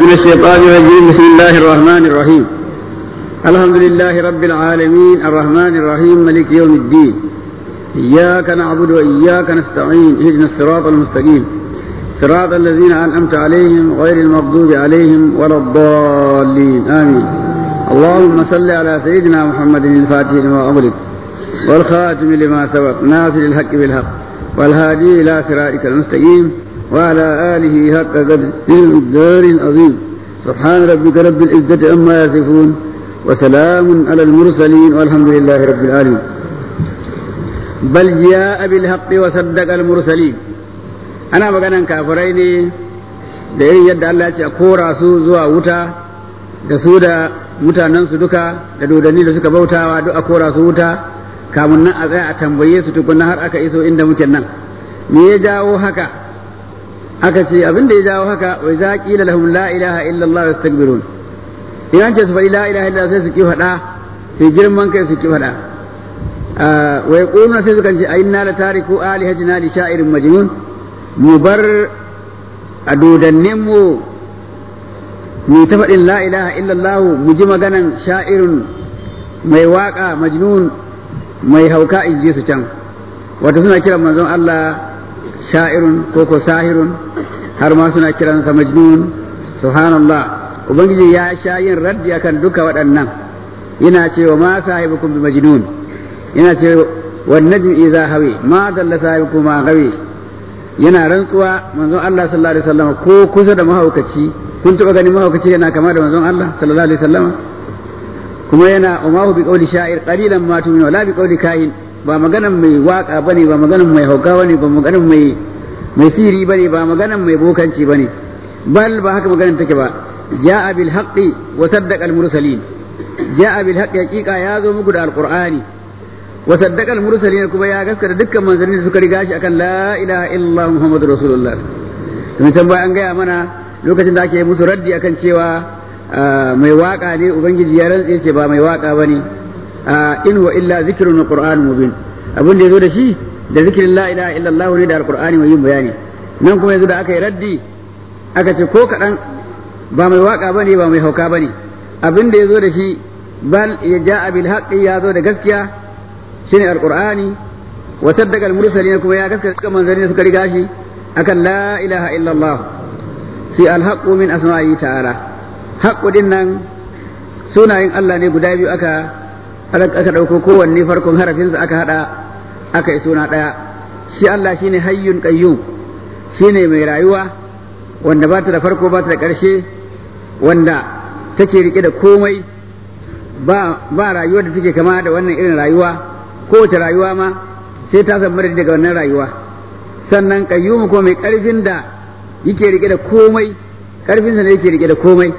من الشيطان الرجيم بسم الله الرحمن الرحيم الحمد لله رب العالمين الرحمن الرحيم ملك يوم الدين إياك نعبد وإياك نستعين اهدنا الصراط المستقيم صراط الذين أنعمت عليهم غير المغضوب عليهم ولا الضالين آمين اللهم صل على سيدنا محمد الفاتح لما أغلق والخاتم لما سبق ناصر الحق بالحق والهادي إلى صراطك المستقيم وعلى آله حق قدر الدار العظيم سبحان ربك رب العزة عما يصفون وسلام على المرسلين والحمد لله رب العالمين بل جاء بالحق وصدق المرسلين أنا مغانا كافرين da irin yadda Allah ya ce a kora su zuwa wuta da su da mutanensu duka da dodanni da suka bautawa duk a kora su wuta kamun nan a tsaya a tambaye su tukunna har aka iso inda muke nan me ya jawo haka aka ce abin da ya jawo haka wai za qila lahum la ilaha illa Allah yastakbirun in an ce su faɗi la ilaha illa sai su ki faɗa sai girman kai su ki faɗa wai quluna sai su kan ce inna la tariku alihatina li sha'irin majnun mu bar a dodannin mu mu ta faɗin la ilaha illa Allah mu ji maganan sha'irun mai waka majnun mai hauka in ji su can wato suna kiran manzon Allah sha'irun ko ko sahirun har ma suna kiransa majnun subhanallah ubangiji ya sha yin raddi akan duka waɗannan yana cewa ma sahibukum bi majnun yana cewa wan najmi idza hawi ma dalla sahibukum ma gawi yana rantsuwa manzon Allah sallallahu alaihi wasallam ko kusa da mahaukaci kun taba ganin mahaukaci yana kama da manzon Allah sallallahu alaihi wasallam kuma yana umahu bi qawli sha'ir qalilan ma tu'minu wala bi qawli kahin ba maganan mai waka bane ba maganan mai hauka bane ba maganan mai mai siri bane ba maganan mai bokanci bane bal ba haka maganan take ba ja'a bil haqqi wa saddaqa al mursalin ja'a bil haqqi haqiqa ya zo muku da alqur'ani wa saddaqa al mursalin kuma ya gaskata dukkan manzanni da suka riga shi akan la ilaha illallah muhammadur rasulullah kuma can an gaya mana lokacin da ake musu raddi akan cewa mai waka ne ubangiji ya rantse ce ba mai waka bane in wa illa zikrun wa qur'an mubin abin da yazo da shi da zikirin la ilaha illallah ne da alqur'ani mai yin bayani nan kuma yazo da aka yi raddi aka ce ko kadan ba mai waka bane ba mai hauka bane abin da yazo da shi bal ya ja'a bil haqqi ya zo da gaskiya shine alqur'ani wa saddaqa al mursalin kuma ya gaskata manzanni suka riga shi akan la ilaha illallah sai al haqqu min asma'i ta'ala haqqu din nan sunayen Allah ne guda biyu aka aka ɗauko kowanne farkon harafinsa aka haɗa aka yi suna ɗaya shi Allah shine hayyun qayyum shine mai rayuwa wanda ba ta da farko ba ta da ƙarshe wanda take rike da komai ba ba rayuwar da take kama da wannan irin rayuwa kowace rayuwa ma sai ta samu daga wannan rayuwa sannan qayyum ko mai ƙarfin da yake rike da komai ƙarfinsa ne yake rike da komai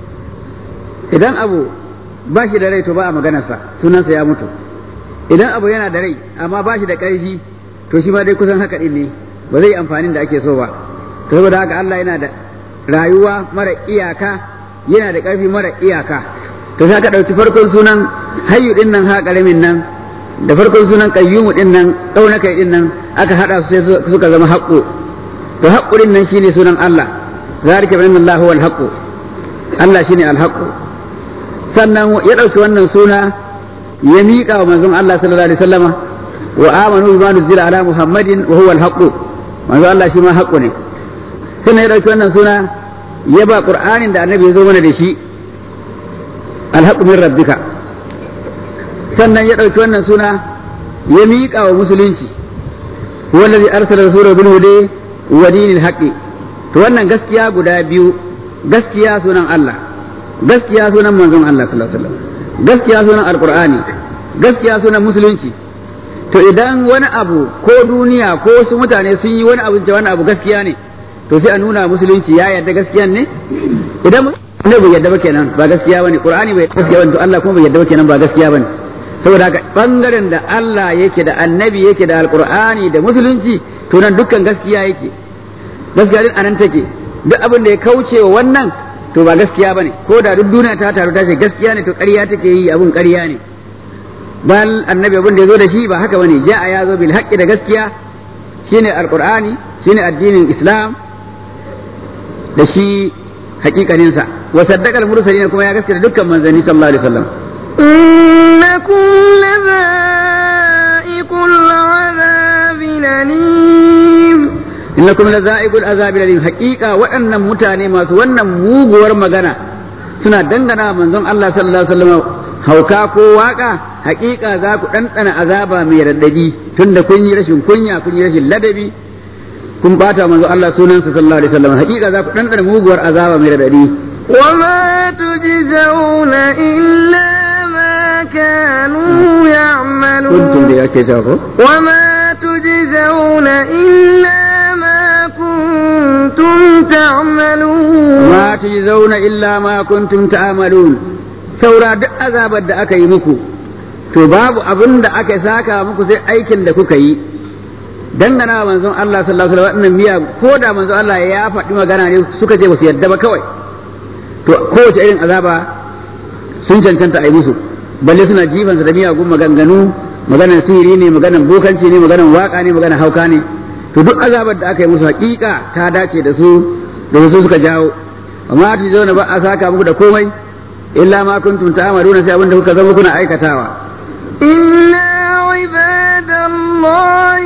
idan abu ba shi da rai to ba a maganarsa sunansa ya mutu idan abu yana da rai amma ba shi da ƙarfi to shi ma dai kusan haka ɗin ne ba zai amfani da ake so ba to saboda haka Allah yana da rayuwa mara iyaka yana da ƙarfi mara iyaka to sai ka ɗauki farkon sunan hayyu ɗin nan ha ƙaramin nan da farkon sunan qayyumu ɗin nan ƙauna kai ɗin nan aka haɗa su sai suka zama haƙƙo to haƙƙo ɗin nan shine sunan Allah zalika bi anna Allah huwa al-haqqu Allah shine al-haqqu sannan ya ɗauki wannan suna ya miƙa wa manzon Allah sallallahu alaihi wasallama wa amanu bima nuzila ala muhammadin wa huwa al manzon Allah shi ma haqqu ne sannan ya ɗauki wannan suna ya ba qur'anin da annabi ya zo mana da shi al min rabbika sannan ya ɗauki wannan suna ya miƙa wa musulunci huwa allazi arsala rasulahu bil huda wa dinil haqqi to wannan gaskiya guda biyu gaskiya sunan Allah gaskiya sunan manzon Allah sallallahu alaihi wasallam gaskiya sunan alqur'ani gaskiya sunan musulunci to idan wani abu ko duniya ko wasu mutane sun yi wani abu da wani abu gaskiya ne to sai a nuna musulunci ya yarda gaskiyan ne idan ne bai yarda ba kenan ba gaskiya bane qur'ani bai gaskiya bane to Allah kuma bai yarda ba kenan ba gaskiya bane saboda haka bangaren da Allah yake da annabi yake da alqur'ani da musulunci to nan dukkan gaskiya yake gaskiya din anan take duk abin da ya kauce wa wannan to ba gaskiya bane ko da duk duniya ta taru ta ce gaskiya ne to ƙarya take yi abun ƙarya ne bal annabi abin da ya zo da shi ba haka bane ja'a ya zo bil haqqi da gaskiya shine alqur'ani shine addinin islam da shi hakikanin sa wa saddaqa al-mursalin kuma ya gaskata dukkan manzanni sallallahu alaihi wasallam إنكم لذائق العذاب الأليم innakum lazaiqul azabi alim haqiqa waɗannan mutane masu wannan muguwar magana suna dangana manzon Allah sallallahu alaihi wasallam hauka ko waka haqiqa za ku ɗanɗana azaba mai raddadi tunda kun yi rashin kunya kun yi rashin ladabi kun bata manzon Allah sunansa sallallahu alaihi wasallam haqiqa za ku ɗanɗana muguwar azaba mai raddadi وما تجزون إلا ما كانوا يعملون kuntum da yake ta ko وما تجزون إلا ما كنتم تعملون ma tujzauna illa ma kuntum ta'malun saura duk azabar da aka yi muku to babu abin da aka saka muku sai aikin da kuka yi dangana wa manzon Allah sallallahu alaihi wasallam wannan miya ko da manzon Allah ya faɗi magana ne suka ce ba su yadda ba kawai to kowace irin azaba sun cancanta a yi musu balle suna jifansa da miyagun maganganu maganar sihiri ne maganar bokanci ne maganar waka ne maganar hauka ne to duk azabar da aka yi musu hakika ta dace da su da su suka jawo amma ta zauna ba a saka muku da komai illa ma kuntum ta'maluna sai abinda kuka zama kuna aikatawa إلا عباد الله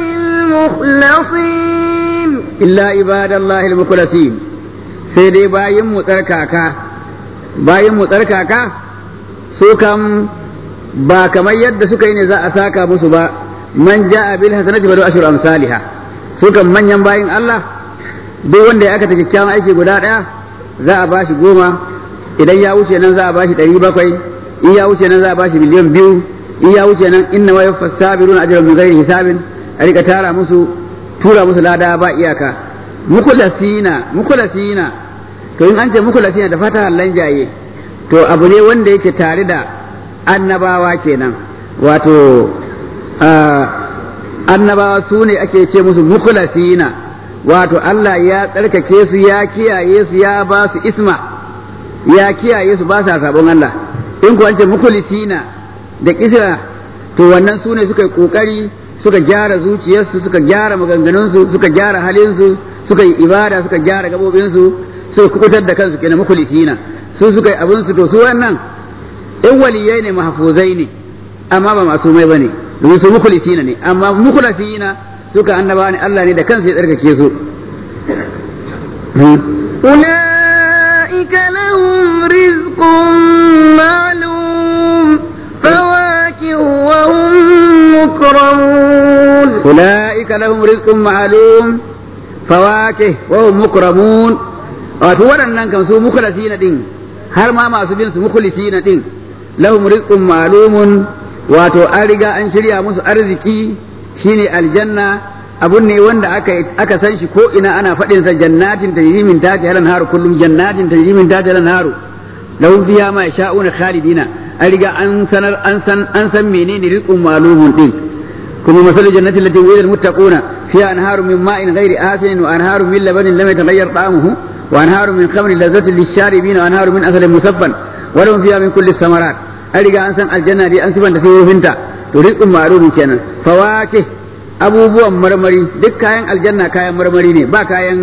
المخلصين illa ibadallahi al-mukhlasin sai dai bayin mu tsarkaka bayin mu tsarkaka su kam ba kamar yadda suka yi ne za a saka musu ba man ja'a bil hasanati badu ashru amsalha su kam manyan bayin Allah duk wanda ya aka kyakkyawan aiki guda daya za a bashi goma idan ya wuce nan za a bashi ɗari bakwai in ya wuce nan za a bashi miliyan biyu in ya wuce nan inna wa yaffas sabiruna ajran min ghairi hisabin a rika tara musu tura musu lada ba iyaka mukulasina mukulasina to in an ce mukulasina da fata hallan jaye to abu ne wanda yake tare da annabawa kenan wato annabawa su ne ake ce musu mukulasina wato Allah ya tsarkake su ya kiyaye su ya ba su isma ya kiyaye su ba sa sabon Allah in ku an ce mukulisina da kisra to wannan su ne suka yi kokari suka gyara zuciyarsu suka gyara maganganunsu suka gyara halinsu suka yi ibada suka gyara gabobinsu suka kubutar da kansu kenan mukulisina su suka yi abinsu to su wannan in waliyai ne mahfuzai ne amma ba masumai bane domin su mukulisina ne amma mukulasina suka annaba ne Allah ne da kansa ya tsarkake su أولئك لهم رزق معلوم فواكه وهم مكرمون أولئك لهم رزق معلوم فواكه وهم مكرمون wato waɗannan kan su mukhlasina din har ma masu bin su mukhlisina din lahum rizqun ma'lumun wato an riga an shirya musu arziki shine aljanna abun ne wanda aka aka san shi ko ina ana faɗin sa jannatin tajri min tahtiha al-anhar kullum jannatin tajri min tahtiha al-anhar lahum fiha ma yasha'una khalidina an riga an sanar an san an san menene rizqun ma'lumun din kuma masalul jannati allati wa'ida al-muttaquna fiha anharu min ma'in ghairi asin wa anharu min labanin lam yataghayyar ta'amuhu wa anharu min khamrin lazzatin lish-sharibin wa anharu min asalin musaffan wa lahum fiha min kulli thamarat an riga an san aljanna dai an sifanta fiyofinta to rizqun ma'lumun kenan fawakih abubuwan marmari duk kayan aljanna kayan marmari ne ba kayan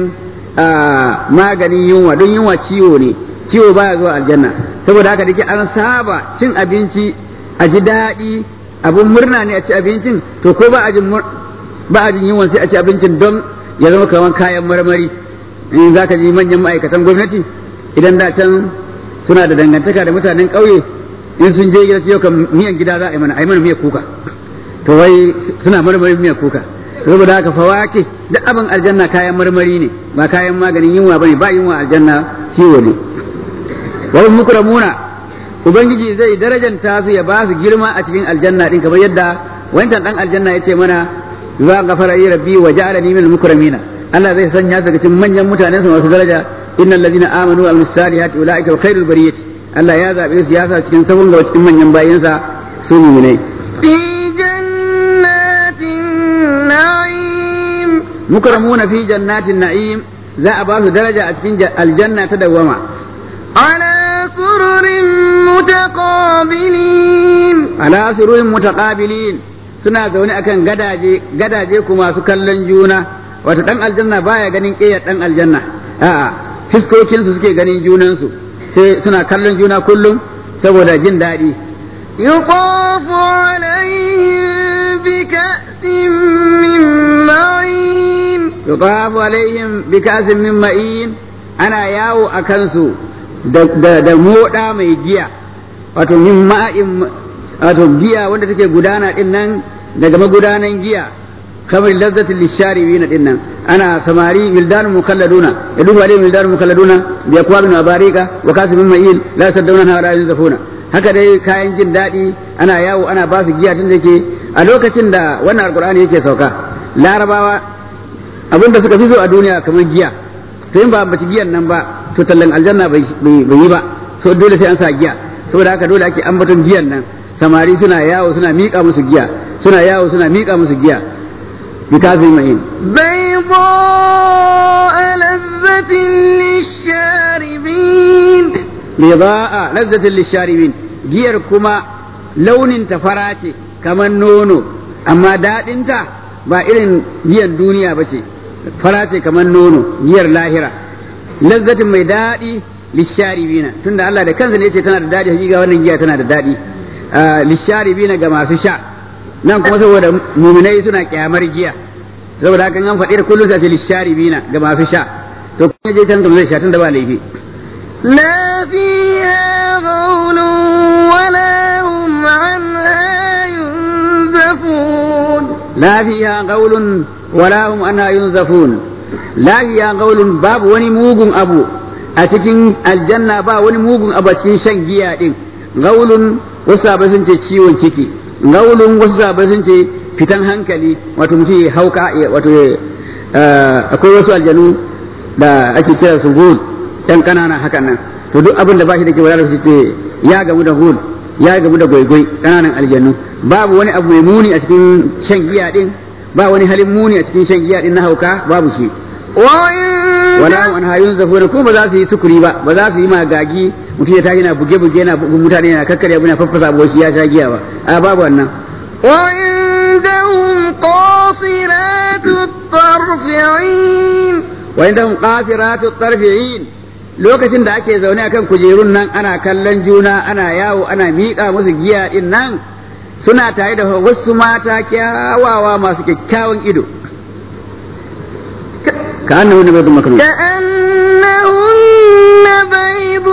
maganin yunwa don yunwa ciwo ne ciwo baya zuwa aljanna saboda haka dake an saba cin abinci a ji daɗi abun murna ne a ci abincin to ko ba a jin ba a jin yunwa sai a ci abincin don ya zama kamar kayan marmari in za ka ji manyan ma'aikatan gwamnati idan da can suna da dangantaka da mutanen ƙauye in sun je gida yau kan miyan gida za a yi mana a yi mana miyar kuka to wai suna marmarin miyar kuka saboda haka fawake duk abin aljanna kayan marmari ne ba kayan maganin yunwa bane ba yunwa aljanna ciwo ne wal mukramuna ubangiji zai darajanta su ya ba su girma a cikin aljanna din kamar yadda wancan dan aljanna yace mana za ghafara li rabbi wa ja'alani min mukramina Allah zai sanya su cikin manyan mutanen su masu daraja innal ladina amanu wa amilus salihati ulaika khairul bariyati Allah ya zabe su ya sa cikin sabon gaba cikin manyan bayinsa su ne في جنات النعيم mukramuna fi jannatin na'im za a ba su daraja a cikin aljanna ta dawwama على سرر متقابلين ala sururin mutaqabilin suna zaune akan gadaje gadaje kuma su kallon juna wato dan aljanna baya ganin ƙiyar dan aljanna a'a fiskokinsu suke ganin junansu sai suna kallon juna kullum saboda jin daɗi يطاف عليهم بكأس من معين yutafu alaihim bi kasin min ma'in ana yawo a kansu da da, da moda mai giya wato min ma'in wato giya wanda take gudana din nan daga magudanan giya kamar lazzatul lisharibina din nan ana samari wildan mukalladuna yadufu alaihim wildan mukalladuna bi akwabin abarika wa kasin min ma'in la yasadduna wa la yunzafuna haka dai kayan jin daɗi ana yawo ana ba su giya tun da ke a lokacin da wannan alkur'ani yake sauka larabawa abin da suka fi so a duniya kamar giya to in ba ambaci giyan nan ba to tallan aljanna bai yi ba so dole sai an sa giya saboda haka dole ake ambaton giyan nan samari suna yawo suna miƙa musu giya suna yawo suna miƙa musu giya bikazin ma'in بيضاء لذة للشاربين lida'a lazzatin lisharibin giyar kuma launin ta fara ce kamar nono amma daɗinta ba irin giyar duniya ba ce fara ce kamar nono giyar lahira lazzatin mai daɗi lisharibina tunda Allah da kansa ne ce tana da daɗi hakika wannan giya tana da daɗi lisharibina ga masu sha nan kuma saboda muminai suna kyamar giya saboda haka an faɗi da kullum sai ce lisharibina ga masu sha to kuma je can zai sha tunda ba laifi لا فيها غول ولا هم عنها ينزفون لا فيها قول ولا هم عنها ينزفون لا فيها قول باب وني موغن أبو أتكين الجنة با وني موغن أبو أتكين شن جيا دين قول wasu sun ce ciwon ciki gaulun wasu sabai sun ce fitan hankali wato mutum ya hauka wato akwai wasu aljanu da ake kira su gul ɗan ƙanana hakan nan to duk abin da ba shi da ke wadar su ce ya gamu da gul ya gamu da gwaigwai ƙananan aljannu babu wani abu mai muni a cikin shan giya din ba wani halin muni a cikin shan giya din na hauka babu shi wala hum an hayun zafuna ko ba za su yi sukuri ba ba za su yi magagi mutum ya tashi yana buge buge yana bugun mutane yana kakkare abu yana faffasa abu shi ya sha giya ba a babu wannan وعندهم قاصرات الطرف عين وعندهم قاصرات الطرف عين lokacin da ake zaune akan kujerun nan ana kallon juna ana yawo ana miƙa musu giya din nan suna tare da wasu mata kyawawa masu kyakkyawan ido ka annahu nabaydun maknun كأنهن بيض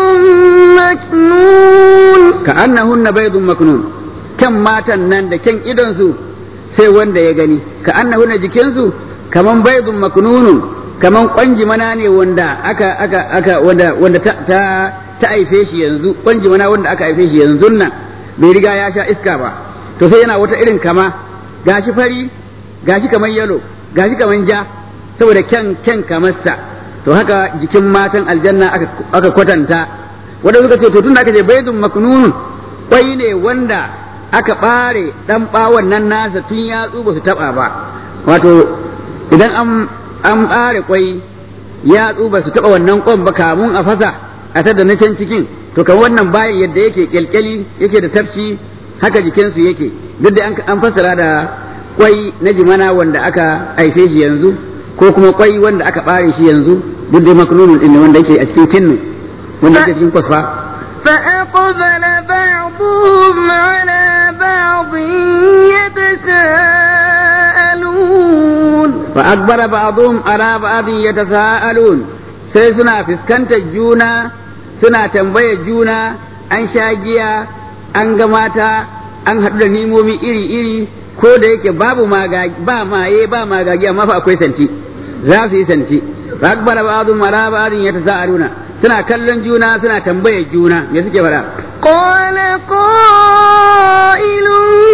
مكنون ka annahunna baydun maknun kyan matan nan da kyan idon su sai wanda ya gani ka annahunna jikinsu kaman baydun maknunun kaman kwanji mana ne wanda aka aka aka wanda wanda ta ta, ta haife shi yanzu kwanji mana wanda aka haife shi yanzu nan bai riga ya sha iska ba to sai yana wata irin kama gashi fari gashi kaman yalo gashi kaman ja saboda kyan kyan kamarsa to haka jikin matan aljanna aka aka kwatanta wanda suka ce to tunda aka ce baydun maknunun kwai ne wanda aka bare dan bawon nan nasa tun yatsu ba su taba ba wato idan an an ɓare kwai yatsu ba su taɓa wannan kwan ba kamun a fasa a tada na can cikin to kan wannan bayan yadda yake kyalkyali yake da tafshi haka jikinsu yake duk da an fassara da kwai na jimana wanda aka haife shi yanzu ko kuma kwai wanda aka ɓare shi yanzu duk da maknunun ɗin wanda yake a cikin tinnu wanda yake cikin kwasfa فأقبل بعضهم على بعض يتساءلون فأكبر بعضهم على بعض يتساءلون sai suna fuskantar juna suna tambayar juna an sha giya an ga mata an haɗu da nimomi iri-iri ko da yake babu ba maye ba magagi amma fa akwai santi za su yi santi fa akbar ba'dhum ala ba'dhin yatasaaluna suna kallon juna suna tambayar juna me suke fara قال قائل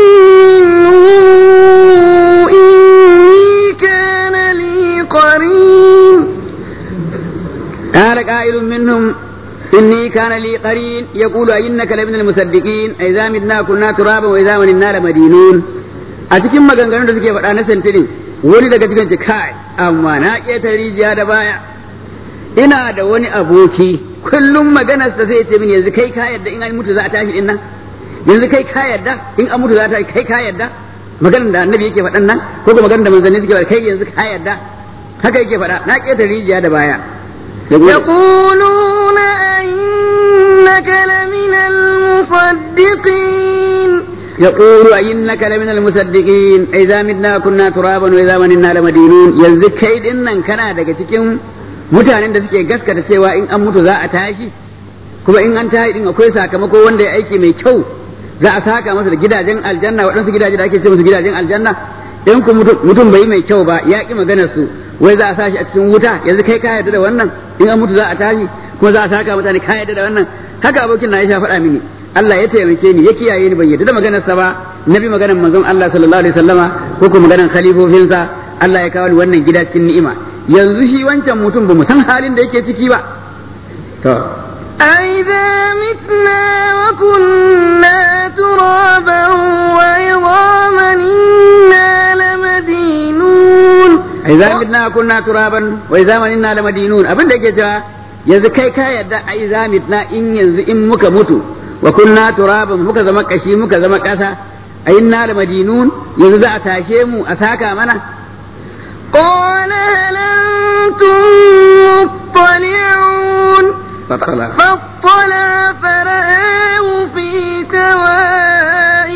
إني كان لي قرين قال قائل منهم إني كان لي قرين يقول أئنك لمن المصدقين إذا متنا كنا ترابا وإذا منا لمدينون a cikin maganganun da suke faɗa na santirin wani daga cikin ce kai amma na ƙeta rijiya da baya ina da wani aboki kullum maganarsa zai ce min yanzu kai ka yadda in an mutu za a tashi din nan yanzu kai ka yadda in an mutu za a tashi kai ka yadda maganar da annabi yake faɗan nan ko kuma maganar da manzanni suke faɗa kai yanzu ka yadda haka yake faɗa na ƙeta rijiya da baya يقولون أئنك لمن المصدقين يقول أئنك لمن المصدقين إذا متنا كنا ترابا وإذا مننا لمدينون yanzu kai din nan kana daga cikin mutanen da suke gaskata cewa in an mutu za a tashi kuma in an tashi din akwai sakamako wanda ya aiki mai kyau za a saka masa da gidajen aljanna waɗansu gidaje da ake ce musu gidajen aljanna in ku mutum bai yi mai kyau ba ya ki maganar su wai za a sashi a cikin wuta yanzu kai ka yarda da wannan in an mutu za a tashi kuma za a saka mutane ka yarda da wannan haka abokin na ya faɗa mini Allah ya taimake ni ya kiyaye ni ban yarda da maganar sa ba nabi maganar manzon Allah sallallahu alaihi wasallama ko kuma maganar khalifofinsa Allah ya kawo ni wannan gida cikin ni'ima yanzu shi wancan mutum ba mu san halin da yake ciki ba to أئذا متنا وكنا ترابا وعظاما إنا لمدينون idza midna kunna turaban wa idza manna lamadinun abin da yake cewa yanzu kai ka yadda a idza midna in yanzu in muka mutu wa kunna turaban muka zama kashi muka zama kasa a inna lamadinun yanzu za a tashe mu a saka mana قال هل أنتم مطلعون fattala فاطلع فرآه في سواء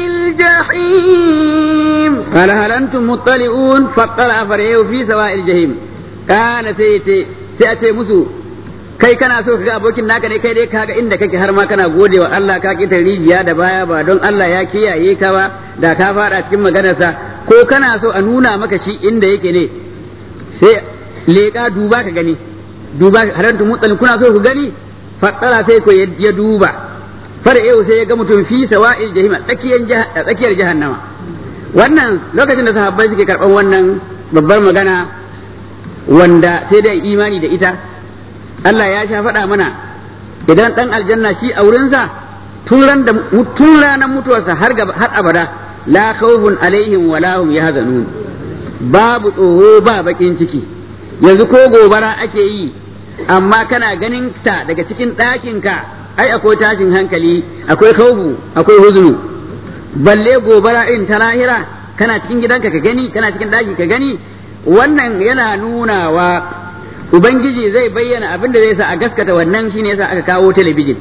الجحيم قال هل انتم مطلعون فاطلع فرعه في سواء الجحيم قال سيتي سيأتي مسو kai kana so ka ga abokin naka ne kai dai kaga inda kake har ma kana gode wa Allah ka kita rijiya da baya ba don Allah ya kiyaye ka ba da ka fada cikin maganarsa ko kana so a nuna maka shi inda yake ne sai leƙa duba ka gani duba harantu mutsalin kuna so ku gani faɗara sai ko ya duba fara yau sai ya ga mutum fi sawa'il jahima tsakiyar tsakiyar jahannama wannan lokacin da sahabbai suke karɓar wannan babbar magana wanda sai dai imani da ita Allah ya sha faɗa mana idan ɗan aljanna shi a wurinsa tun ran da tun ranar mutuwarsa har gaba har abada la khawfun alaihim wa lahum yahzanun babu tsoro ba bakin ciki yanzu ko gobara ake yi amma kana ganin ta daga cikin ɗakinka ai akwai tashin hankali akwai khawfu akwai huzunu balle gobara irin ta lahira kana cikin gidanka ka gani kana cikin ɗaki ka gani wannan yana nunawa ubangiji zai bayyana abin da zai sa a gaskata wannan shine yasa aka kawo talabijin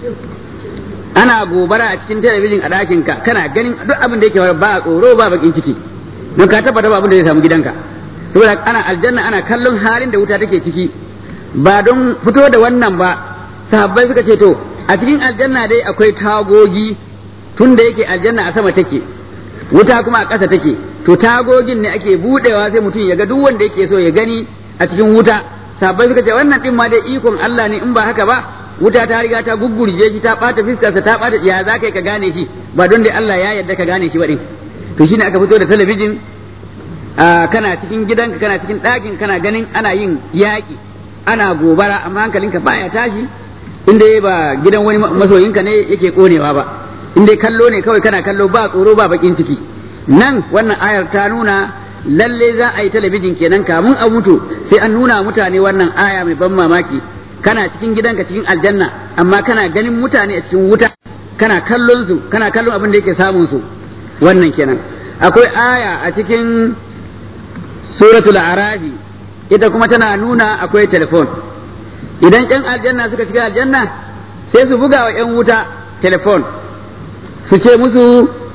ana gobara a cikin talabijin a ɗakinka kana ganin duk abin da yake ba tsoro ba bakin ciki don ka tabbata ba abin da zai samu gidanka saboda ana aljanna ana kallon halin da wuta take ciki ba don fito da wannan ba sahabbai suka ce to a cikin aljanna dai akwai tagogi tun da yake aljanna a sama take wuta kuma a ƙasa take to tagogin ne ake budewa sai mutum ya ga duk wanda yake so ya gani a cikin wuta sahabbai suka ce wannan din ma dai ikon Allah ne in ba haka ba wuta ta riga ta guggurje shi ta bata fiskarsa ta bata ya za ka gane shi ba don dai Allah ya yarda ka gane shi ba din to shine aka fito da talabijin kana cikin gidanka kana cikin ɗakin kana ganin ana yin yaƙi ana gobara amma hankalinka baya tashi inda ba gidan wani masoyinka ne yake konewa ba inda kallo ne kawai kana kallo ba tsoro ba bakin ciki nan wannan ayar ta nuna lalle za a yi talabijin kenan kamun a mutu sai an nuna mutane wannan aya mai ban mamaki kana cikin gidanka cikin aljanna amma kana ganin mutane a cikin wuta kana kallon su kana kallon abin da yake samun su wannan kenan akwai aya a cikin suratul arafi ita kuma tana nuna akwai telefon idan yan aljanna suka shiga aljanna sai su buga wa yan wuta telefon su ce musu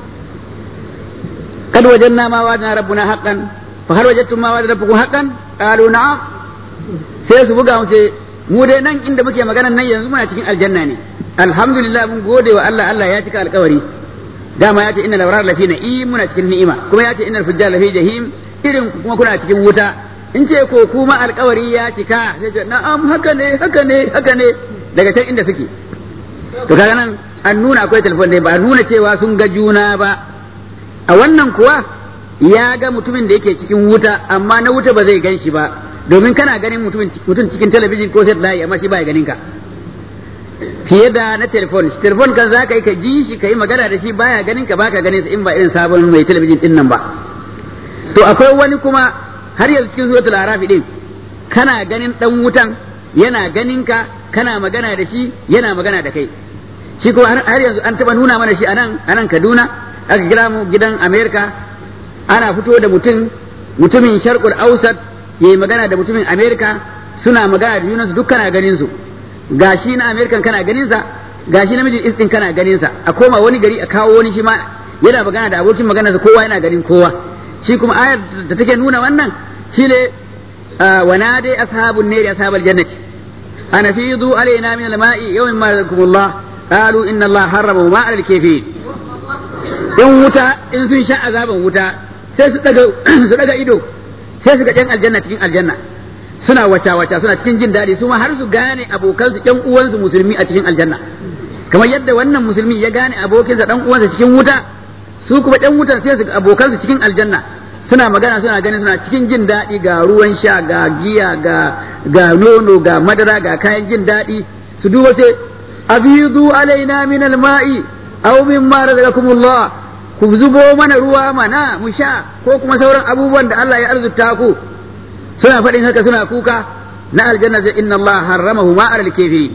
kad wajanna ma wa'adna rabbuna haqqan fa hal wajadtum ma wa'ada rabbukum haqqan qalu na'am sai su buga mu ce mu dai nan inda muke magana nan yanzu muna cikin aljanna ne alhamdulillah mun gode wa Allah Allah ya cika alkawari dama ya ce innal abrar lafi na'im muna cikin ni'ima kuma ya ce innal fujjar lafi jahim irin kuma kuna cikin wuta in ce ko kuma alkawari ya cika sai ce na'am haka ne haka ne haka ne daga can inda suke to kaga nan an nuna akwai telefon dai ba a nuna cewa sun ga juna ba a wannan kuwa ya ga mutumin da yake cikin wuta amma na wuta ba zai gan shi ba domin kana ganin mutum cikin talabijin ko satellite amma shi ba ya ganin ka fiye da na telefon telefon kan za ka yi ka ji shi ka yi magana da shi baya ganin ka baka ganin sa in ba irin sabon mai talabijin din nan ba to akwai wani kuma har yanzu cikin suratul arafi din kana ganin dan wutan yana ganin ka kana magana da shi yana magana da kai shi kuma har yanzu an taba nuna mana shi anan anan Kaduna aka kira mu gidan America ana fito da mutum mutumin sharqul ausat yayi magana da mutumin America suna magana da junansu duk kana ganin su gashi na American kana ganin sa gashi na mijin istin kana ganin sa a koma wani gari a kawo wani shi ma yana magana da abokin magana kowa yana ganin kowa shi kuma ayar da take nuna wannan shine wa nadi ashabun nari ashabal jannati ana fidu alaina min al-ma'i yawmin ma razaqakumullah qalu inna Allah harrama ma 'ala al-kafirin in wuta in sun sha azaban wuta sai su daga su daga ido sai su ga ɗan aljanna cikin aljanna suna wata wata suna cikin jin daɗi su ma har su gane abokansu ƴan uwansu musulmi a cikin aljanna kamar yadda wannan musulmi ya gane abokinsa ɗan uwansa cikin wuta su kuma ɗan wutan sai su ga abokansu cikin aljanna suna magana suna ganin suna cikin jin daɗi ga ruwan sha ga giya ga ga nono ga madara ga kayan jin daɗi su duba sai abidu alaina min alma'i aw mimma razaqakumullah ku zubo mana ruwa mana mu sha ko kuma sauran abubuwan da Allah ya arzuta ku suna faɗin haka suna kuka na aljanna sai inna Allah harramahu ma alal kafirin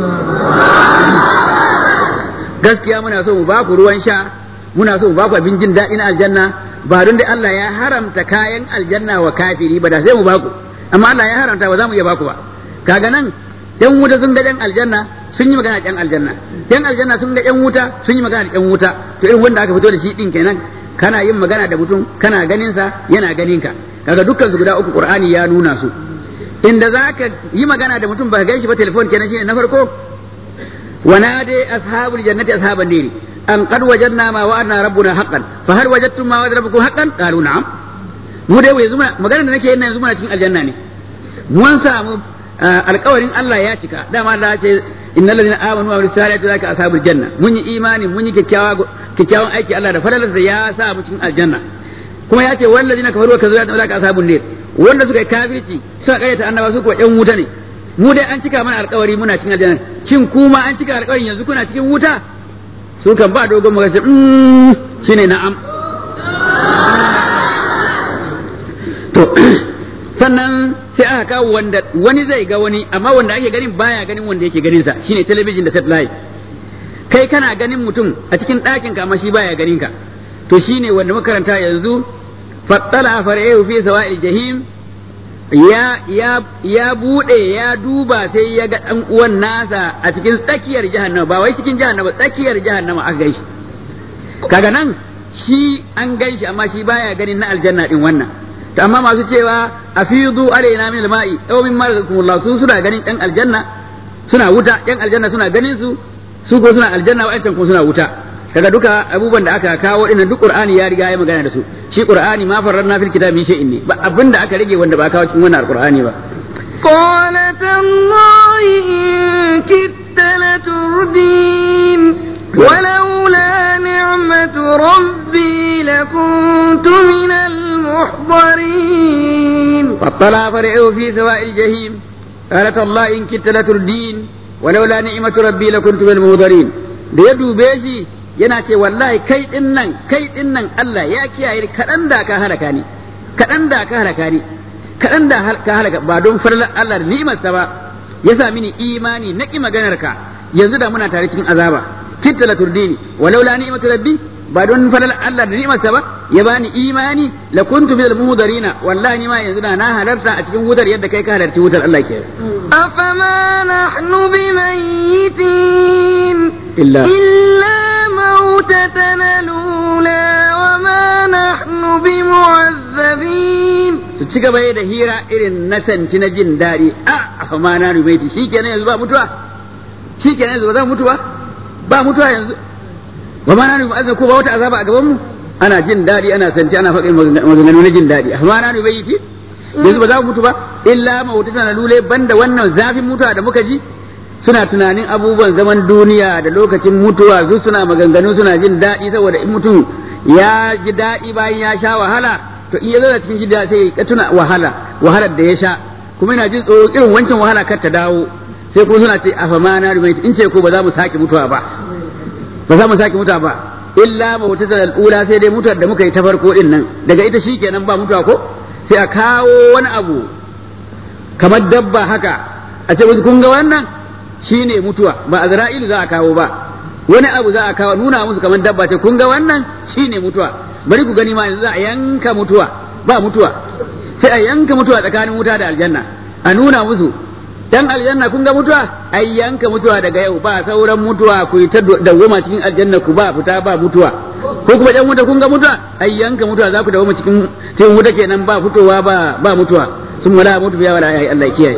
gaskiya muna so mu baku ruwan sha muna so mu baku abin jin daɗi na aljanna ba don da Allah ya haramta kayan aljanna wa kafiri ba da sai mu baku amma Allah ya haramta ba za mu iya baku ba kaga nan yan wuta sun ga yan aljanna sun yi magana da yan aljanna yan aljanna sun ga yan wuta sun yi magana da yan wuta to irin wanda aka fito da shi din kenan kana yin magana da mutum kana ganin sa yana ganin ka kaga dukkan su guda uku qur'ani ya nuna su inda zaka yi magana da mutum baka ganshi ba telefon kenan shine na farko ونادي أصحاب الجنة أصحاب النير أن قد وجدنا ما وعدنا ربنا حقا فهل وجدتم ما وعد ربكم حقا قالوا نعم mu dai yanzu muna magana da nake yin yanzu muna cikin aljanna ne mun samu alƙawarin Allah ya cika dama Allah ya ce innal ladina amanu wa amilus salihati zaka ashabul janna mun yi imani mun yi kyakkyawan aiki Allah da falalarsa ya sa mu cikin aljanna kuma ya ce wal ladina kafaru wa kazzabu zaka ashabun nar wanda suka yi kafirci suka karyata annaba su kuwa ɗan wuta ne mu dai an cika mana alkawari muna cikin aljanna shin kuma an cika alkawarin yanzu kuna cikin wuta su kan ba dogon magana mm shine na'am to sannan sai aka kawo wanda wani zai ga wani amma wanda ake ganin baya ganin wanda yake ganin sa shine talabijin da satellite kai kana ganin mutum a cikin ɗakin ka amma shi baya ganin ka to shine wanda makaranta yanzu fattala far'ahu fi sawa'il jahim ya ya ya bude ya duba sai ya ga dan uwan nasa a cikin tsakiyar jahannama ba wai cikin jahannama tsakiyar jahannama aka gaishe kaga nan shi an gaishe amma shi baya ganin na aljanna din wannan to amma masu cewa afidu alaina min alma'i aw min marzakumullah su suna ganin dan aljanna suna wuta yan aljanna suna ganin su su ko suna aljanna wa'ancan ko suna wuta kaga duka abubuwan da aka kawo dinnan duk qur'ani ya riga ya magana da su shi qur'ani ma farranna fil kitabi shay'in ne ba abinda aka rage wanda ba kawo cikin wannan alqur'ani ba قال تالله إن كدت لتردين ولولا نعمة ربي لكنت من المحضرين فاطلع فرعه في سواء الجحيم قالت الله إن كدت لتردين ولولا نعمة ربي لكنت من المحضرين da ya dube shi yana ce wallahi kai din nan kai din nan Allah ya kiyaye kaɗan da ka halaka ni kaɗan da ka halaka ni kaɗan da ka halaka ba don farlar Allah da ni'imarsa ba ya sa mini imani na ƙi maganar ka yanzu da muna tare cikin azaba kitta la turdini walau la ni'matu rabbi ba don farlar Allah da ni'imarsa ba ya bani imani la kuntu minal muhdarina wallahi ni ma yanzu da na halarta a cikin wutar yadda kai ka halarci wutar Allah ke أفما نحن بميتين إلا إلا موتتنا الأولى وما نحن بمعذبين su ci gaba da hira irin na santi na jin daɗi a a ma na rubaiti shi kenan yanzu ba mutuwa shi kenan yanzu ba za mu mutuwa ba mutuwa yanzu ba ma na rubaiti ko ba wata azaba a gaban mu ana jin daɗi ana santi ana faɗin maganganu na jin daɗi a ma na rubaiti yanzu ba za mu mutu ba illa mawutata na lule banda wannan zafin mutuwa da muka ji suna tunanin abubuwan zaman duniya da lokacin mutuwa su suna maganganu suna jin daɗi saboda in mutum ya ji daɗi bayan ya sha wahala to in ya zo da cikin jin daɗi sai ya tuna wahala wahalar da ya sha kuma yana jin tsoro irin wancan wahala kar ta dawo sai kuma suna ce a fama na rumai in ce ko ba za mu sake mutuwa ba ba za mu sake mutuwa ba illa mawtata al-ula sai dai mutuwar da muka yi ta farko din nan daga ita shikenan ba mutuwa ko sai a kawo wani abu kamar dabba haka a ce kun ga wannan shine mutuwa ba azra'ilu za a kawo ba wani abu za a kawo nuna musu kamar dabba ce kun ga wannan shine mutuwa bari ku gani ma yanzu za a yanka mutuwa ba mutuwa sai a yanka mutuwa tsakanin wuta da aljanna a nuna musu dan aljanna kun ga mutuwa ai yanka mutuwa daga yau ba sauran mutuwa ku yi ta dawwama cikin aljanna ku ba fita ba mutuwa ko kuma dan wuta kun ga mutuwa ai yanka mutuwa za ku dawwama cikin cikin wuta kenan ba fitowa ba ba mutuwa sun wala mutu ya wala ai Allah ya kiyaye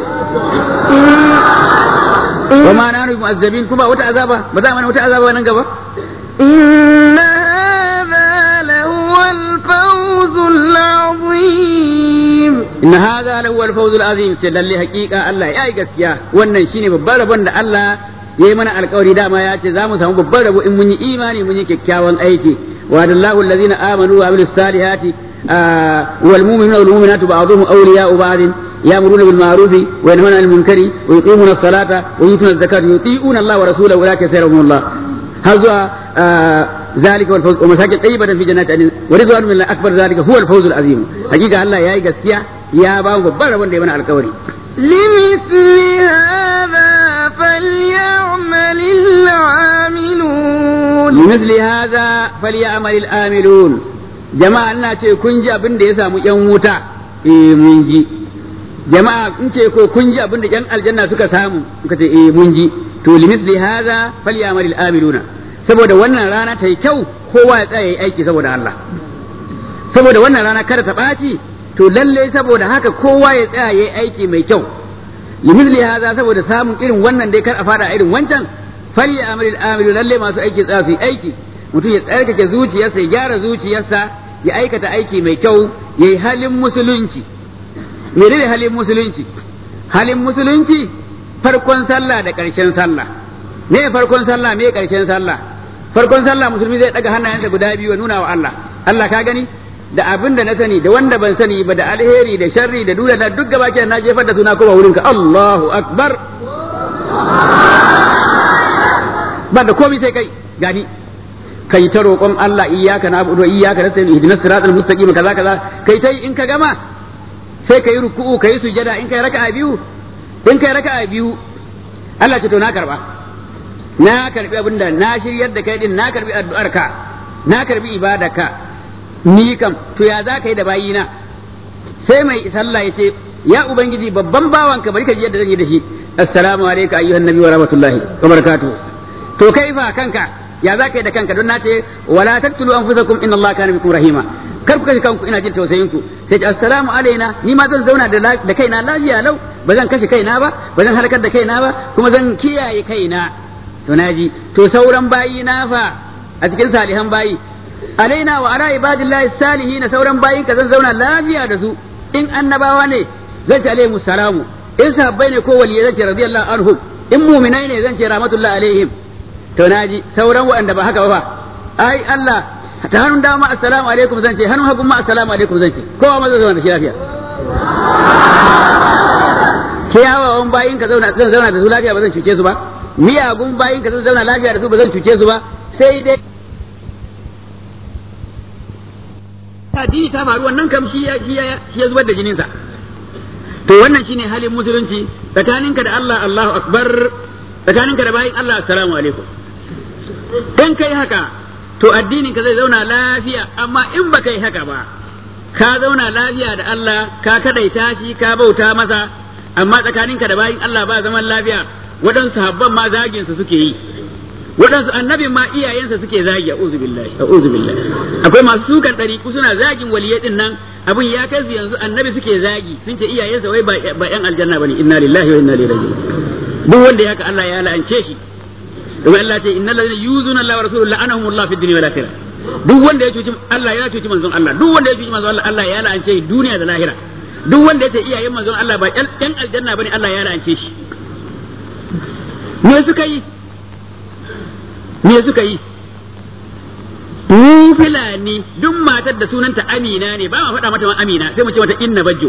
wa ma nanu mu'azzabin kuma wata azaba ba za mana wata azaba nan gaba إن هذا لهو الفوز العظيم inna hadha lahu al-fawzul azim sai lalle haqiqa Allah ya yi gaskiya wannan shine babban rabon da Allah ya yi mana alkawari dama ya ce za mu samu babban rabo in mun yi imani mun yi kyakkyawan aiki wa dallahu allazina amanu wa amilus salihati wal mu'minuna wal mu'minatu ba'dhum awliya'u ba'd يأمرون بالمعروف وينهون عن المنكر ويقيمون الصلاة ويؤتون الزكاة يطيعون الله ورسوله أولئك سيرهم الله هذا آه ذلك هو الفوز ومساكن طيبة في جنات عدن ورضوان من الله أكبر ذلك هو الفوز العظيم حقيقة الله يا gaskiya ya ba mu babban rabon da ya mana alkawari لمثل هذا فليعمل العاملون لمثل هذا فليعمل الآملون jama'a ina ce kun ji abin da ya samu yan wuta eh mun ji jama'a in ce ko kun ji abin da yan aljanna suka samu muka ce eh mun ji to limisli hadha falyamal amiluna saboda wannan rana ta yi kyau kowa ya tsaya yi aiki saboda Allah saboda wannan rana kada ta ɓaci to lalle saboda haka kowa ya tsaya yi aiki mai kyau limisli hadha saboda samun irin wannan dai kar a fada irin wancan falyamal amilu lalle masu aiki tsaya su yi aiki mutum ya tsarkake zuciyarsa ya gyara zuciyarsa ya aikata aiki mai kyau ya yi halin musulunci menene halin musulunci halin musulunci farkon sallah da ƙarshen sallah me farkon sallah me ƙarshen sallah farkon sallah musulmi zai daga hannayensa guda biyu ya nuna wa Allah Allah ka gani da abin da na sani da wanda ban sani ba da alheri da sharri da duniya da duk gaba na jefar da suna kuma wurinka Allahu akbar ba da komai sai kai gani kai ta roƙon Allah iyyaka na'budu wa iyyaka nasta'in ihdinas siratal mustaqim kaza kaza kai tai in ka gama sai kai ruku'u kai sujada in kai raka'a biyu in kai raka'a biyu Allah ce to na karba na karbi abinda na shiryar da kai din na karbi addu'ar ka na karbi ibadarka ni kam to ya za ka yi da bayina sai mai sallah ya ce ya ubangiji babban bawanka bari ka ji yadda zan yi da shi assalamu alayka ayyuhan nabi wa rahmatullahi wa barakatuh to kai fa kanka ya za ka yi da kanka don na ce wala taqtulu anfusakum inna allaha kana bikum rahima kar ku kashe kanku ina jin tausayin ku sai ce assalamu alaina ni ma zan zauna da kaina lafiya lau ba zan kashe kaina ba ba zan halakar da kaina ba kuma zan kiyaye kaina to naji to sauran bayi na fa a cikin salihan bayi alaina wa ala ibadillahi salihin sauran bayin ka zan zauna lafiya da su in annabawa ne zan ce alaihimus salamu in sahabbai ne ko waliyai zan ce radiyallahu anhum in mu'minai ne zan ce rahmatullahi alaihim to naji sauran waɗanda ba haka ba ai Allah ta hannun dama assalamu alaikum zan ce hannun hagun ma assalamu alaikum zan ce kowa ma zai zauna da shi lafiya kiyawawan bayin ka zauna zan zauna da su lafiya ba zan cuce su ba miyagun bayin ka zan zauna lafiya da su ba zan cuce su ba sai dai addini ta faru wannan kam shi ya shi ya zubar da jininsa to wannan shine halin musulunci tsakaninka da Allah Allahu akbar tsakaninka da bayin Allah assalamu alaikum in kai haka to addinin ka zai zauna lafiya amma in baka yi haka ba ka zauna lafiya da Allah ka kadaita shi ka bauta masa amma tsakaninka da bayin Allah ba zaman lafiya waɗansu habban ma zagin su suke yi waɗansu annabin ma iyayensa suke zagi a'udhu billahi a'udhu billahi akwai masu sukan ɗariƙu suna zagin waliyai din nan abin ya kai su yanzu annabi suke zagi sun ce iyayensa wai ba yan aljanna bane inna lillahi wa inna ilaihi raji'un duk wanda ya haka Allah ya la'ance shi domin Allah ce innal ladina yuzuna Allah wa rasuluhu la'anahum Allah fid dunya wal akhirah duk wanda ya cuci Allah ya cuci manzon Allah duk wanda ya cuci manzon Allah Allah ya la'ance shi duniya da lahira duk wanda ya ce iyayen manzon Allah ba yan aljanna bane Allah ya la'ance shi me suka yi me suka yi mu filani duk matar da sunanta Amina ne ba ma faɗa mata Amina sai mu ce mata inna bajjo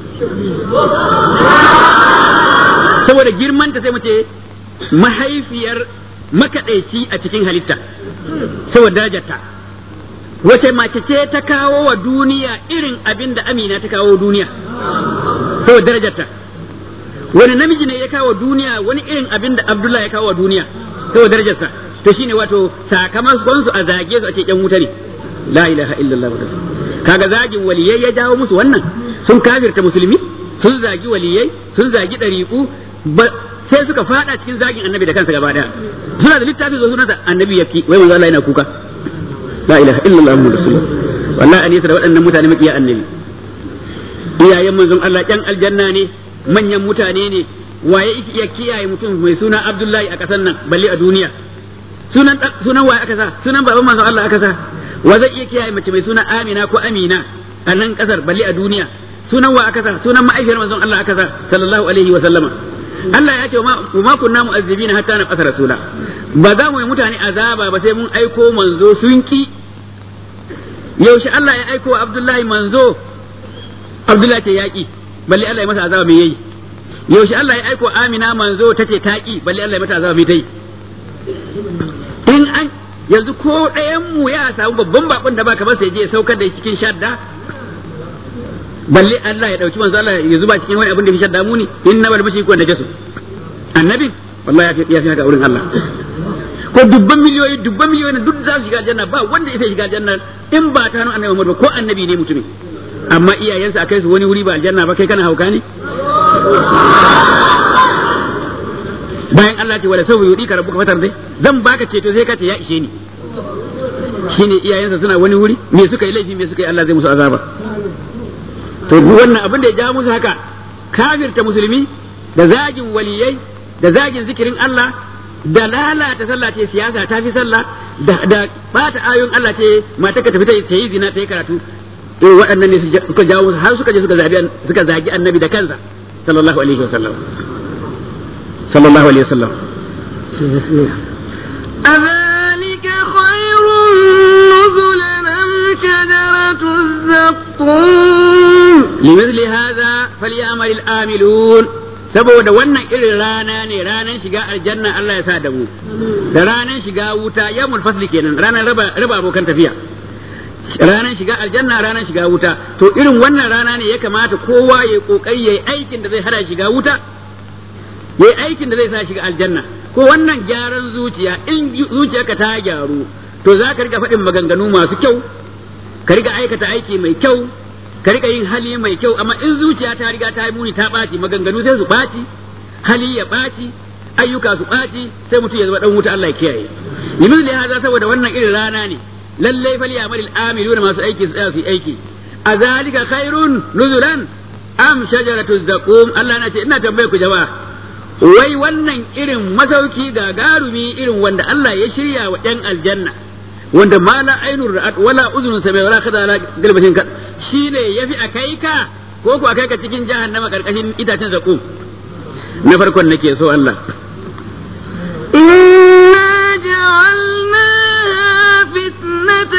saboda girmanta sai mu ce mahaifiyar makaɗaici a cikin halitta saboda darajarta wace mace ce ta kawo wa duniya irin abin da amina ta kawo duniya saboda darajarta wani namiji ne ya kawo duniya wani irin abin da abdullahi ya kawo wa duniya saboda darajarsa to shine wato sakamakon su a zage su a ce yan wuta ne la ilaha illallah kaga zagin waliyai ya jawo musu wannan sun kafirta musulmi sun zagi waliyai sun zagi ɗariƙu sai suka fada cikin zagin annabi da kansa gaba daya suna da littafin zo sunansa annabi yaki wai manzo Allah yana kuka la ilaha illallah muhammadu rasulullah wallahi anisa da waɗannan mutane makiya annabi iyayen manzon Allah ƴan aljanna ne manyan mutane ne waye ya kiyaye mutum mai suna Abdullahi a ƙasar nan balle a duniya sunan sunan waye aka sa sunan baban manzon Allah aka sa wa zai iya kiyaye mace mai suna Amina ko Amina a nan ƙasar balle a duniya sunan wa aka sa sunan ma'aifiyar manzon Allah aka sa sallallahu alaihi wa sallama Allah ya ce wa ma kunna mu'azzibina hatta na qasara rasula ba za mu yi mutane azaba ba sai mun aiko manzo sun ki yaushe Allah ya aiko Abdullahi manzo Abdullahi ce yaki balle Allah ya masa azaba mai yayi yaushe Allah ya aiko Amina manzo tace taki balle Allah ya mata azaba mai tai in an yanzu ko ɗayan mu ya samu babban bakon da baka ba sai je saukar da cikin shadda balle Allah ya dauki manzo Allah ya zuba cikin wani abin da fi shadda muni inna wal mushriku wa najasu annabi wallahi ya fi haka wurin Allah ko dubban miliyoyi dubban miliyoyi duk za su shiga aljanna ba wanda ya shiga aljanna in ba ta hannun annabi Muhammad ko annabi ne mutumin amma iyayensa akai su wani wuri ba aljanna ba kai kana hauka ne bayan Allah ce wala sabu yudi ka rabbuka fatar dai zan baka ceto sai ka ce ya ishe ni shine iyayensa suna wani wuri me suka yi laifi me suka yi Allah zai musu azaba to wannan abin da ya ja musu haka kafirta musulmi da zagin waliyai da zagin zikirin Allah da lalata sallah ce siyasa ta fi sallah da da bata ayoyin Allah ce mata ka tafi ta yi zina ta yi karatu to waɗannan ne suka jawo har suka je suka zagi suka zagi annabi da kansa sallallahu alaihi wasallam sallallahu alaihi wasallam أذلك خير نزلا أم شجرة الزقوم لمثل هذا فليعمل الآملون saboda wannan irin rana ne ranar shiga aljanna Allah ya sa da mu da ranar shiga wuta yamul fasli kenan ranar raba raba abokan tafiya ranar shiga aljanna ranar shiga wuta to irin wannan rana ne ya kamata kowa ya kokari yayi aikin da zai hada shiga wuta yayi aikin da zai sa shiga aljanna ko wannan gyaran zuciya in zuciyarka ta gyaru to za ka riga faɗin maganganu masu kyau ka riga aikata aiki mai kyau ka riga yin hali mai kyau amma in zuciya ta riga ta yi muni ta ɓaci maganganu sai su ɓaci hali ya ɓaci ayyuka su ɓaci sai mutum ya zama dan wuta Allah ya kiyaye limin da haza saboda wannan irin rana ne lalle fal ya'malil amiluna masu aiki su tsaya su yi aiki azalika khairun nuzulan am shajaratu zaqum Allah na ce ina tambaye ku jama'a wai wannan irin masauki gagarumi irin wanda Allah ya shirya wa ɗan aljanna wanda ma la ainur ra'at wala uzunun sami wala kada ala galbashin ka shine yafi akai ka ko ko akai ka cikin jahannama karkashin itacen zakum na farkon nake so Allah إنا جعلناها فتنة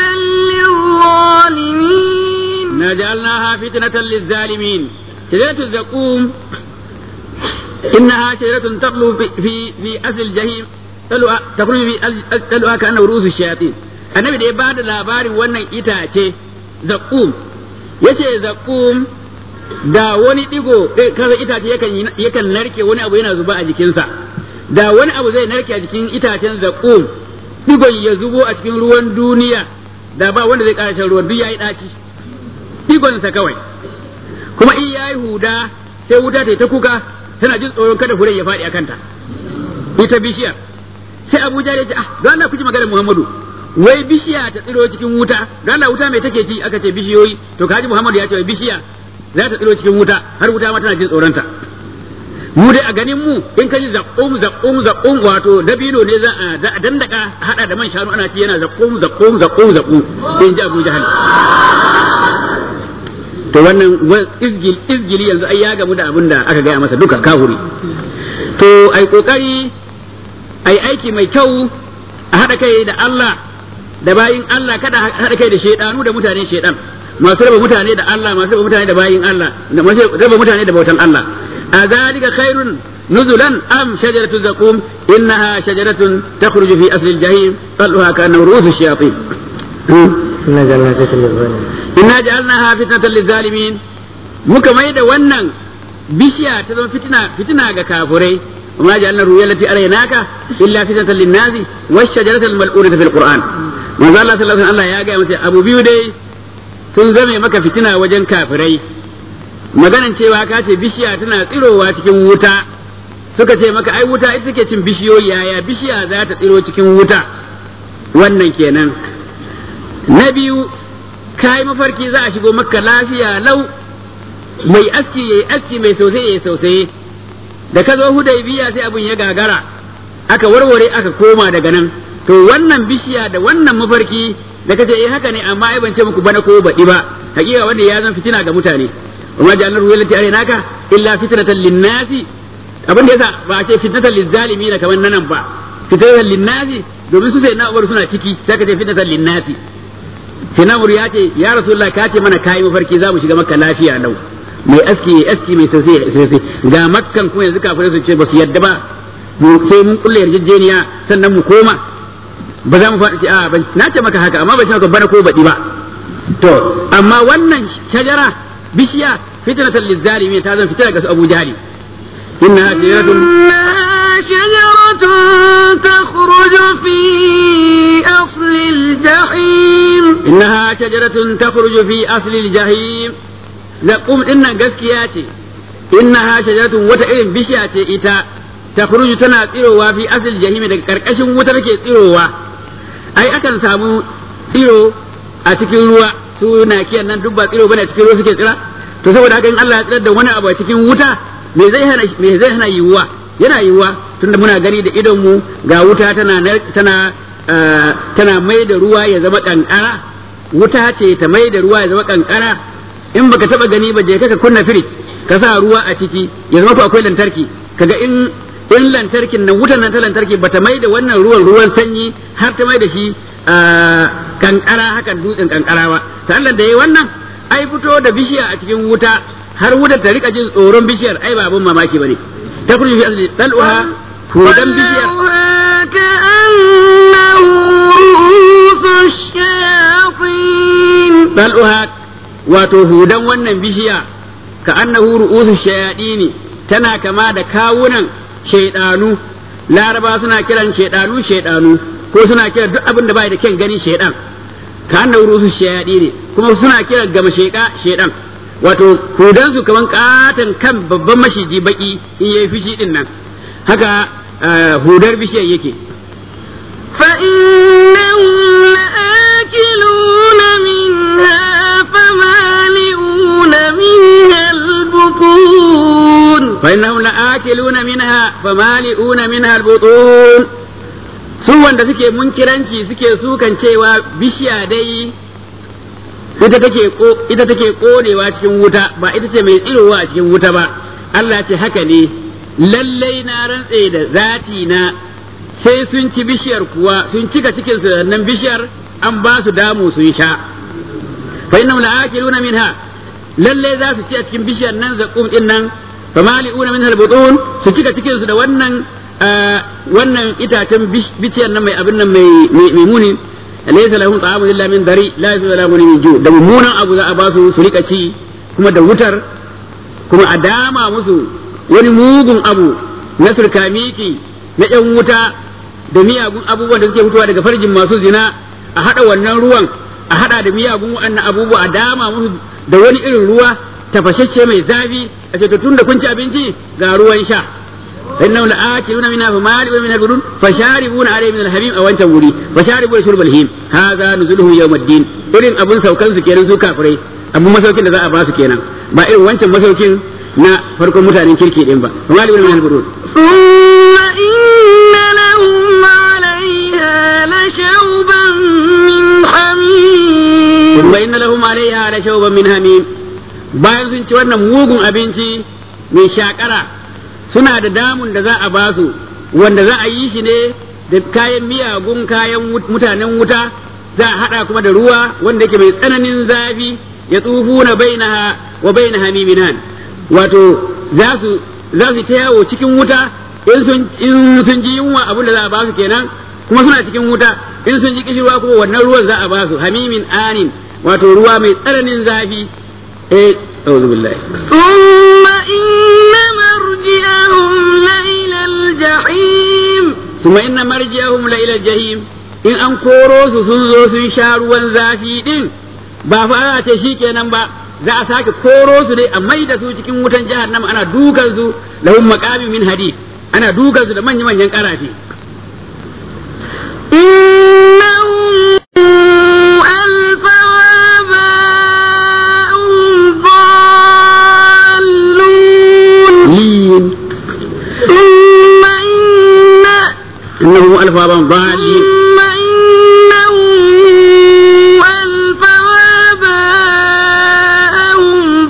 للظالمين na ja'alnaha fitnatan lizzalimin shajaratu zaqum innaha shajaratun taqlu fi fi fi asl jahim talwa takhruju fi talwa kana ru'usu shayatin annabi da ya bada labarin wannan itace zaqum yace zaqum da wani digo kaza itace yakan yakan narke wani abu yana zuba a jikinsa da wani abu zai narke a jikin itacen zaqum digon ya zubo a cikin ruwan duniya da ba wanda zai ƙara shan ruwan duk yayi daci digonsa kawai kuma in yayi huda sai wuta ta ta kuka tana jin tsoron kada furen ya faɗi a kanta ita bishiyar sai Abuja ya ce ah don Allah ku ji maganar Muhammadu wai bishiya ta tsiro cikin wuta don Allah wuta mai take ci aka ce bishiyoyi to kaji Muhammadu ya ce wai bishiya za ta tsiro cikin wuta har wuta ma tana jin tsoronta mu dai a ganin mu in ka ji zaqqum zaqqum zaqqum wato dabino ne za a za a dandaka a hada da man shanu ana ci yana zaqqum zaqqum zaqqum zaqqum in ji Abu Jahal to wannan izgil izgili yanzu ai ya gamu da abin da aka gaya masa duka kahuri to ai kokari ai aiki mai kyau a haɗa kai da Allah da bayin Allah kada haɗa kai da shaidanu da mutane shaidan masu raba mutane da Allah masu raba mutane da bayin Allah da masu raba mutane da bautan Allah a zalika khairun nuzulan am shajaratu zaqum innaha shajaratun takhruju fi asli al-jahim talluha kana ru'usu shayatin inna ja'alnaha fitnatan lizalimin muka mai da wannan bishiya ta zama fitina fitina ga kafurai وما جعلنا الرؤيا التي أريناك إلا فتنة للناس والشجرة الملعونة في القرآن ما زال الله صلى الله عليه وسلم يا جاي أبو بيو دي sun zame maka fitina wajen kafirai maganan cewa ka ce bishiya tana tsirowa cikin wuta suka ce maka ai wuta ita take cin bishiyoyi yaya bishiya za ta tsiro cikin wuta wannan kenan na biyu kai mafarki za a shigo maka lafiya lau mai aski yayi aski mai sosai yayi sosai da ka zo hudaybiya sai abun ya gagara aka warware aka koma daga nan to wannan bishiya da wannan mafarki da kace eh haka ne amma ai ban ce muku bana ko baɗi ba hakika wanda ya zan fitina ga mutane وما جعلنا الرؤيا التي أريناك إلا فتنة للناس abin da yasa ba a ce fitnatan lizzalimi da kamar nanan ba fitnatan linnasi domin su sai na ubar suna ciki sai ka ce fitnatan linnasi sai na ya ce ya rasulullah ka ce mana kai mafarki za mu shiga makka lafiya lau mai aski aski mai sosai sosai ga makkan kuma yanzu kafirai su ce ba su yadda ba sai mun kulle yarjejeniya sannan mu koma ba za mu faɗi ce a ban na ce maka haka amma ban ce maka bana ko baɗi ba to amma wannan shajara bishiya fitnatan lizzalimin ta zan fitina ga su Abu Jahali إنها شجرة إنها شجرة تخرج في أصل الجحيم إنها شجرة تخرج في أصل الجحيم لقوم إن قسكياتي إنها شجرة وتئن بشياتي إتا تخرج تنا تيروا في أصل الجحيم كركش وتركي تيروا أي أكن سامو تيرو أتكين ruwa su na kiyan nan duk ba tsiro bane a cikin ruwa suke tsira to saboda haka in Allah ya tsirar da wani abu a cikin wuta me zai hana me zai hana yiwuwa yana yiwuwa tunda muna gani da idon mu ga wuta tana tana tana mai da ruwa ya zama kankara wuta ce ta mai da ruwa ya zama kankara in baka taba gani ba je ka kunna firij ka sa ruwa a ciki ya zama ko akwai lantarki kaga in in lantarkin nan wutan nan ta lantarki bata mai da wannan ruwan ruwan sanyi har ta mai da shi kankara hakan dutsen kankara ba ta Allah da yayi wannan ai fito da bishiya a cikin wuta har wutar ta rika jin tsoron bishiyar ai ba abun mamaki bane ta kurji fi asli dal'uha hudan bishiyar كأنه رؤوس الشياطين dal'uha wato hudan wannan bishiya ka annahu ru'usu shayadini tana kama da kawunan shaidanu laraba suna kiran shaidanu shaidanu ko suna kiran duk abin da bai da kyan gani shaidan ka annahu ru'usu shayadini kuma suna kiran gama sheka shaidan wato hudansu kaman katon kan babban mashiji baki in yayi fishi din nan haka hudar bishiyar yake فإنهم لآكلون منها فمالئون منها البطون فإنهم لآكلون منها فمالئون منها البطون su wanda suke munkiranci suke sukan cewa bishiya dai ita take ko ita take konewa cikin wuta ba ita ce mai tsirowa a cikin wuta ba Allah ce haka ne lallai na rantse da zati na sai sun ci bishiyar kuwa sun cika cikin su nan bishiyar an ba su damu sun sha fa innahum la'akiluna minha lallai za su ci a cikin bishiyar nan zaqum din nan fa mali'una minha al-butun su cika cikin su da wannan wannan itacen bishiyar nan mai abin nan mai mai muni laysa lahum ta'amun illa min dari la yasulu lahum min ju da mummunan abu za a ba su su rika ci kuma da wutar kuma a dama musu wani mugun abu na surkamiki na yan wuta da miyagun abubuwan da suke fitowa daga farjin masu zina a hada wannan ruwan a hada da miyagun wannan abubuwa a dama musu da wani irin ruwa tafashashe mai zafi a ce to tunda kun ci abinci ga ruwan sha إنهم لآكلون منها فمالئون منها البطون فشاربون عليه من الحميم أو أنت وري فشاربون شرب الهيم هذا نزلهم يوم الدين إرين أبن سوكان سكينا سو كافري أبو مسوكين da za a ba su kenan ba irin wancan masaukin na farkon mutanen kirki din ba فمالئون منها البطون ثم إن لهم عليها لشوبا من حميم ثم إن لهم عليها لشوبا من حميم bayan sun ci wannan mugun abinci mai shakara suna da damun da za a ba su wanda za a yi shi ne da kayan miyagun kayan mutanen wuta za a haɗa kuma da ruwa wanda yake mai tsananin zafi ya tsufu na bainaha wa baina hamiminan wato za su za su ta yawo cikin wuta in sun in sun ji yunwa abin da za a ba su kenan kuma suna cikin wuta in sun ji kishirwa kuma wannan ruwan za a ba su hamimin anin wato ruwa mai tsananin zafi eh a'udhu billahi ثم إن مرجعهم لإلى الجحيم ثم إن مرجعهم لإلى الجحيم in an koro su sun zo sun sha ruwan zafi din ba fa ana ce shi kenan ba za a sake koro su dai a mai da su cikin wutan jahannama ana dukan su lahum maqami min hadid ana dukan su da manya manyan karafi إنهم ألفوا آباءهم ضالون lin ثم إن innahum alfa ban dhalin ثم إنهم ألفوا آباءهم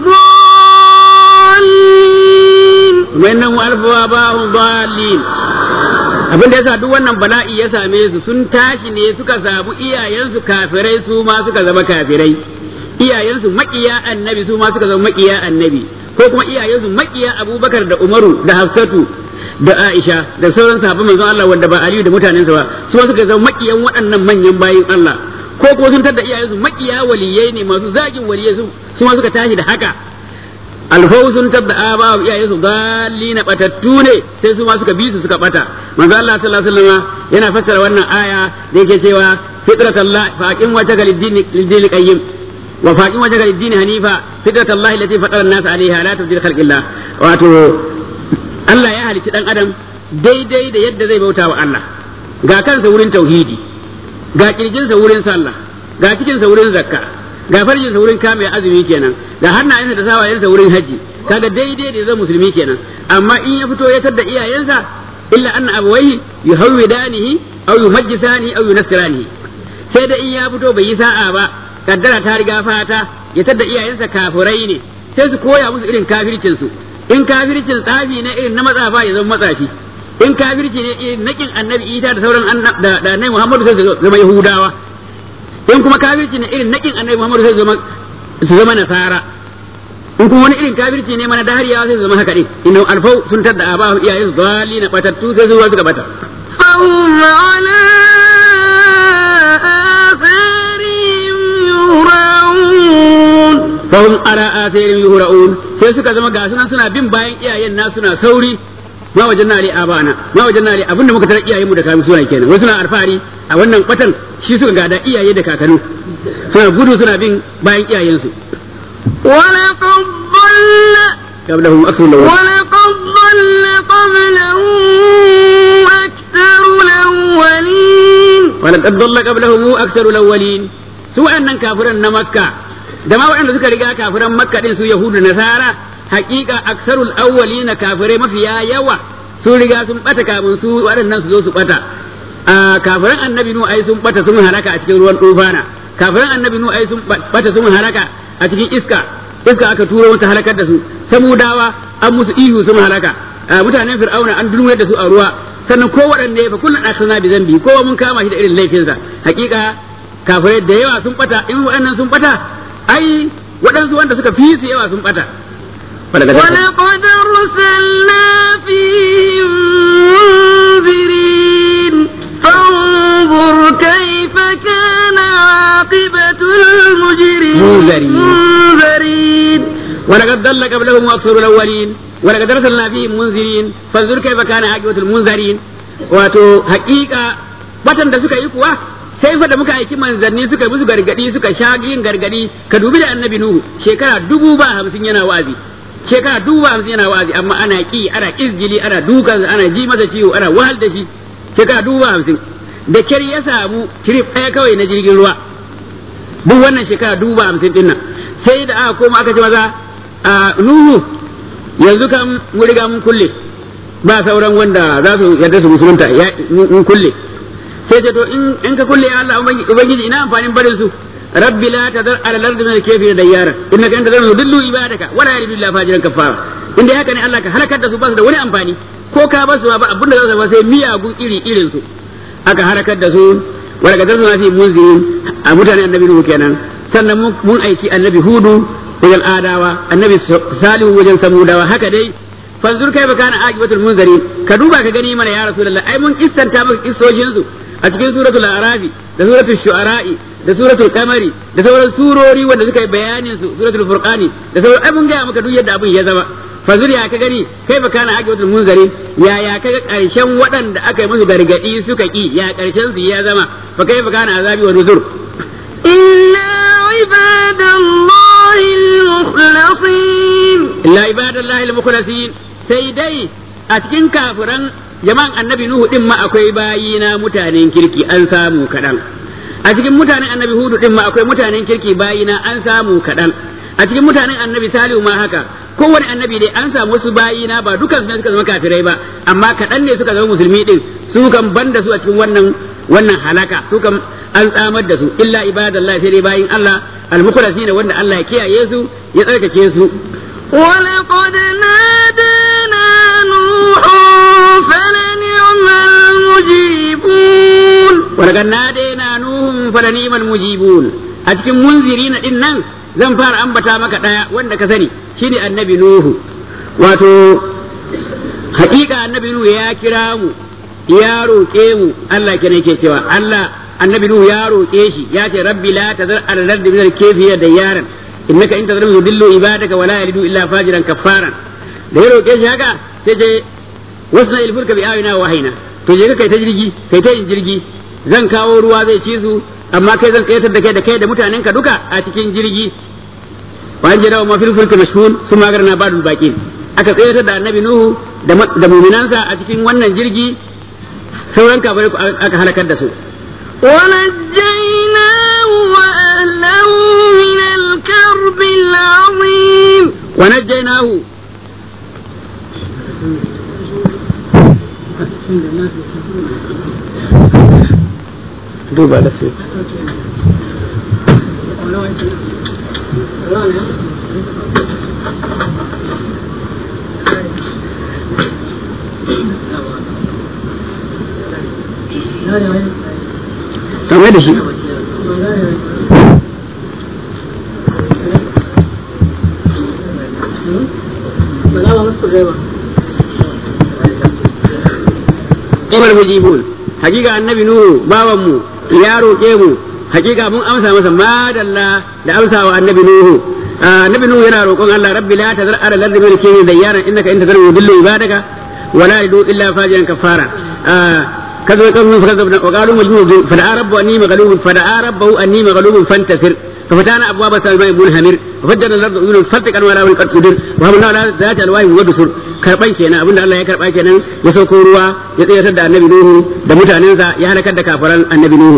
ضالين kuma innahum alfa ban dhalin abin da yasa duk wannan bala'i ya same su sun tashi ne suka samu iyayensu kafirai su ma suka zama kafirai iyayensu makiya annabi su ma suka zama makiya annabi ko kuma iyayensu makiya abubakar da umaru da hafsatu da aisha da sauran sahabban manzon Allah wanda ba aliyu da mutanensa ba su ma suka zama makiyan waɗannan manyan bayin Allah ko kuma sun tada iyayensu makiya waliyai ne masu zagin waliyai su su ma suka tashi da haka alfau sun tabda aba wa iyaye su galli na batattu ne sai su ma suka bi su suka bata manzo Allah sallallahu alaihi wasallam yana fassara wannan aya da yake cewa fitratallah faqim wajhaka lid-din lid-din qayyim wa faqim wajhaka lid-din hanifa fitratallah allati fatara an-nas 'alayha la tabdil khalqillah wato Allah ya halicci dan adam daidai da yadda zai bauta wa Allah ga kansa wurin tauhidi ga kirjinsa wurin sallah ga cikinsa wurin zakka ga farjinsa wurin kame azumi kenan ga hannayensa da sawayensa wurin haji kaga daidai da zai musulmi kenan amma in ya fito ya tadda iyayensa illa anna abawaihi yuhawwidanihi aw yumajjisani aw yunassiranihi sai da in ya fito bai yi sa'a ba kaddara ta riga fata ya tadda iyayensa kafirai ne sai su koya musu irin kafircin su in kafircin tsafi ne irin na matsafa ya zama matsafi in kafirci ne irin nakin annabi isa da sauran da annabi muhammadu sai su zama yahudawa in kuma kafirci ne irin nakin annabi muhammadu sai su zama su zama nasara in kuma wani irin kafirci ne mana dahariyawa sai su zama haka din inna alfau sun tadda aba iyayen su dali na batattu sai su suka bata فهم على آثارهم يهرعون fahum ala atharin yuhra'un sai suka zama ga sunan suna bin bayan iyayen na suna sauri ma wajen nare abana ma wajen nare abinda muka tarar iyayen mu da kamu suna kenan wasu suna alfahari a wannan kwatan shi suka gada iyaye da kakanni suna gudu suna bin bayan iyayen su ولقد ضل qablahum akthar lawan ولقد ضل قبلهم أكثر الأولين ولقد ضل قبلهم اكثر الاولين su waɗannan kafiran na makka da ma waɗanda suka riga kafiran makka din su yahudu nasara haƙiƙa aksarul awwalina kafirai mafiya yawa sun riga sun bata kafin su waɗannan su zo su bata a kafiran annabi nu ai sun bata sun halaka a cikin ruwan tufana kafiran annabi nu ai sun bata sun halaka a cikin iska iska aka turo wata halakar da su samudawa an musu ihu sun halaka a mutanen fir'auna an dulmuyar da su a ruwa sannan ko waɗanne fa kullun akhna bi zambi kowa mun kama shi da irin laifinsa hakika kafirai da yawa sun bata in waɗannan sun bata ai waɗansu wanda suka fi su yawa sun bata ولقد أرسلنا فيهم منذرين فانظر كيف كان عاقبة المجرمين منذرين. منذرين ولقد ضل قبلهم أكثر الأولين ولقد أرسلنا فيهم منذرين فانظر كيف كان عاقبة المنذرين wato haƙiƙa watan da suka yi kuwa sai fa da muka aiki manzanni suka musu gargadi suka sha yin gargadi ka dubi da annabi nuhu shekara dubu ba hamsin yana wazi shekara dubu ba hamsin yana wazi amma ana ki ana izgili ana dukan ana ji masa ciwo ana wahal da shi shekara dubu ba hamsin da kyar ya samu cirif ɗaya kawai na jirgin ruwa duk wannan shekara dubu ba hamsin din nan sai da aka koma aka ce maza a nuhu yanzu kan mun riga mun kulle ba sauran wanda za su yarda su musulunta ya mun kulle sai ce to in in ka kulle ya Allah ubangiji ina amfanin barin su rabbi la tadar ala al-ardi min al-kafir dayyara innaka anta tadar dillu ibadaka wala yalidu illa fajiran kafara inda haka ne Allah ka halakar da su ba su da wani amfani ko ka ba su ba abin da za su ba sai miyagun iri irin su aka halakar da su wala ga zasu fi munzirin a mutane annabi nuhu kenan sannan mun- mun aiki annabi hudu wajen adawa annabi salihu wajen samudawa haka dai fanzur kai baka na aqibatul munzirin ka duba ka gani mana ya rasulullah ai mun kissanta maka kissojin su a cikin suratul arafi da suratul shu'ara'i da suratul qamari da sauran surori wanda suka yi bayanin su suratul furqani da sauran ai mun ga maka duk yadda abin ya zama fanzur ya ka gani kai baka na aqibatul munzirin ya ya kaga karshen waɗanda aka yi musu gargadi suka ki ya karshen su ya zama fa kai baka na azabi wa nuzur إلا عباد الله المخلصين illa ibadallahi al-mukhlasin sai dai a cikin kafiran jama'an annabi nuhu din ma akwai bayina mutanen kirki an samu kadan a cikin mutanen annabi hudu din ma akwai mutanen kirki bayina an samu kadan a cikin mutanen annabi salihu ma haka kowane annabi dai an samu wasu bayina ba dukan su ne suka zama kafirai ba amma kaɗan ne suka zama musulmi din su kan banda su a cikin wannan wannan halaka su kan an tsamar da su illa ibadallahi sai dai bayin Allah al-mukhlasin wanda Allah ya kiyaye su ya tsarkake su ولقد نادانا نوح فلنعم المجيبون ولقد نادينا نوح فلنعم المجيبون a cikin munzirina din nan zan fara ambata maka daya wanda ka sani shine annabi nuhu wato hakika annabi nuhu ya kira mu ya roƙe mu Allah kenan yake cewa Allah annabi nuhu ya roƙe shi ya ce rabbi la tazar al-ardi min al-kayfiyya da yaran innaka in tazar yudillu ibadaka wala yalidu illa fajiran kaffaran da ya roƙe shi haka sai je wasna ilfurka bi ayina wa wahina to je ka kai ta jirgi kai ta yin jirgi zan kawo ruwa zai ci su amma kai zan kayatar da kai da kai da mutanen ka duka a cikin jirgi wa an jira ma fil fulki mashhun sun magarna badul baqin aka tsayatar da annabi nuhu da mu'minansa a cikin wannan jirgi sauran kafirai aka halakar da su ونجيناه وأهله من الكرب العظيم ونجيناه duba da su kamar da shi Ibar mujibun hakika annabi nuhu bawan mu ya roƙe mu hakika mun amsa masa madalla da amsa wa annabi nuhu annabi nuhu yana roƙon Allah rabbi la tazar ala lardi min kini dayyaran innaka in tazar yudillu ibadaka wala yadu illa fajiran kafara كذا كذا فكذبنا وقالوا مجنون فدعا ربه اني مغلوب فدعا ربه اني مغلوب فانتصر ففتحنا ابواب السماء منهمر وفجرنا الارض عيونا فالتقى ولا قد قدر وهبنا على ذات الواح ودسر karban kenan abinda Allah ya karba kenan ya sauko ruwa ya tsayatar da annabi Nuhu da mutanensa ya halakar da kafaran annabi Nuhu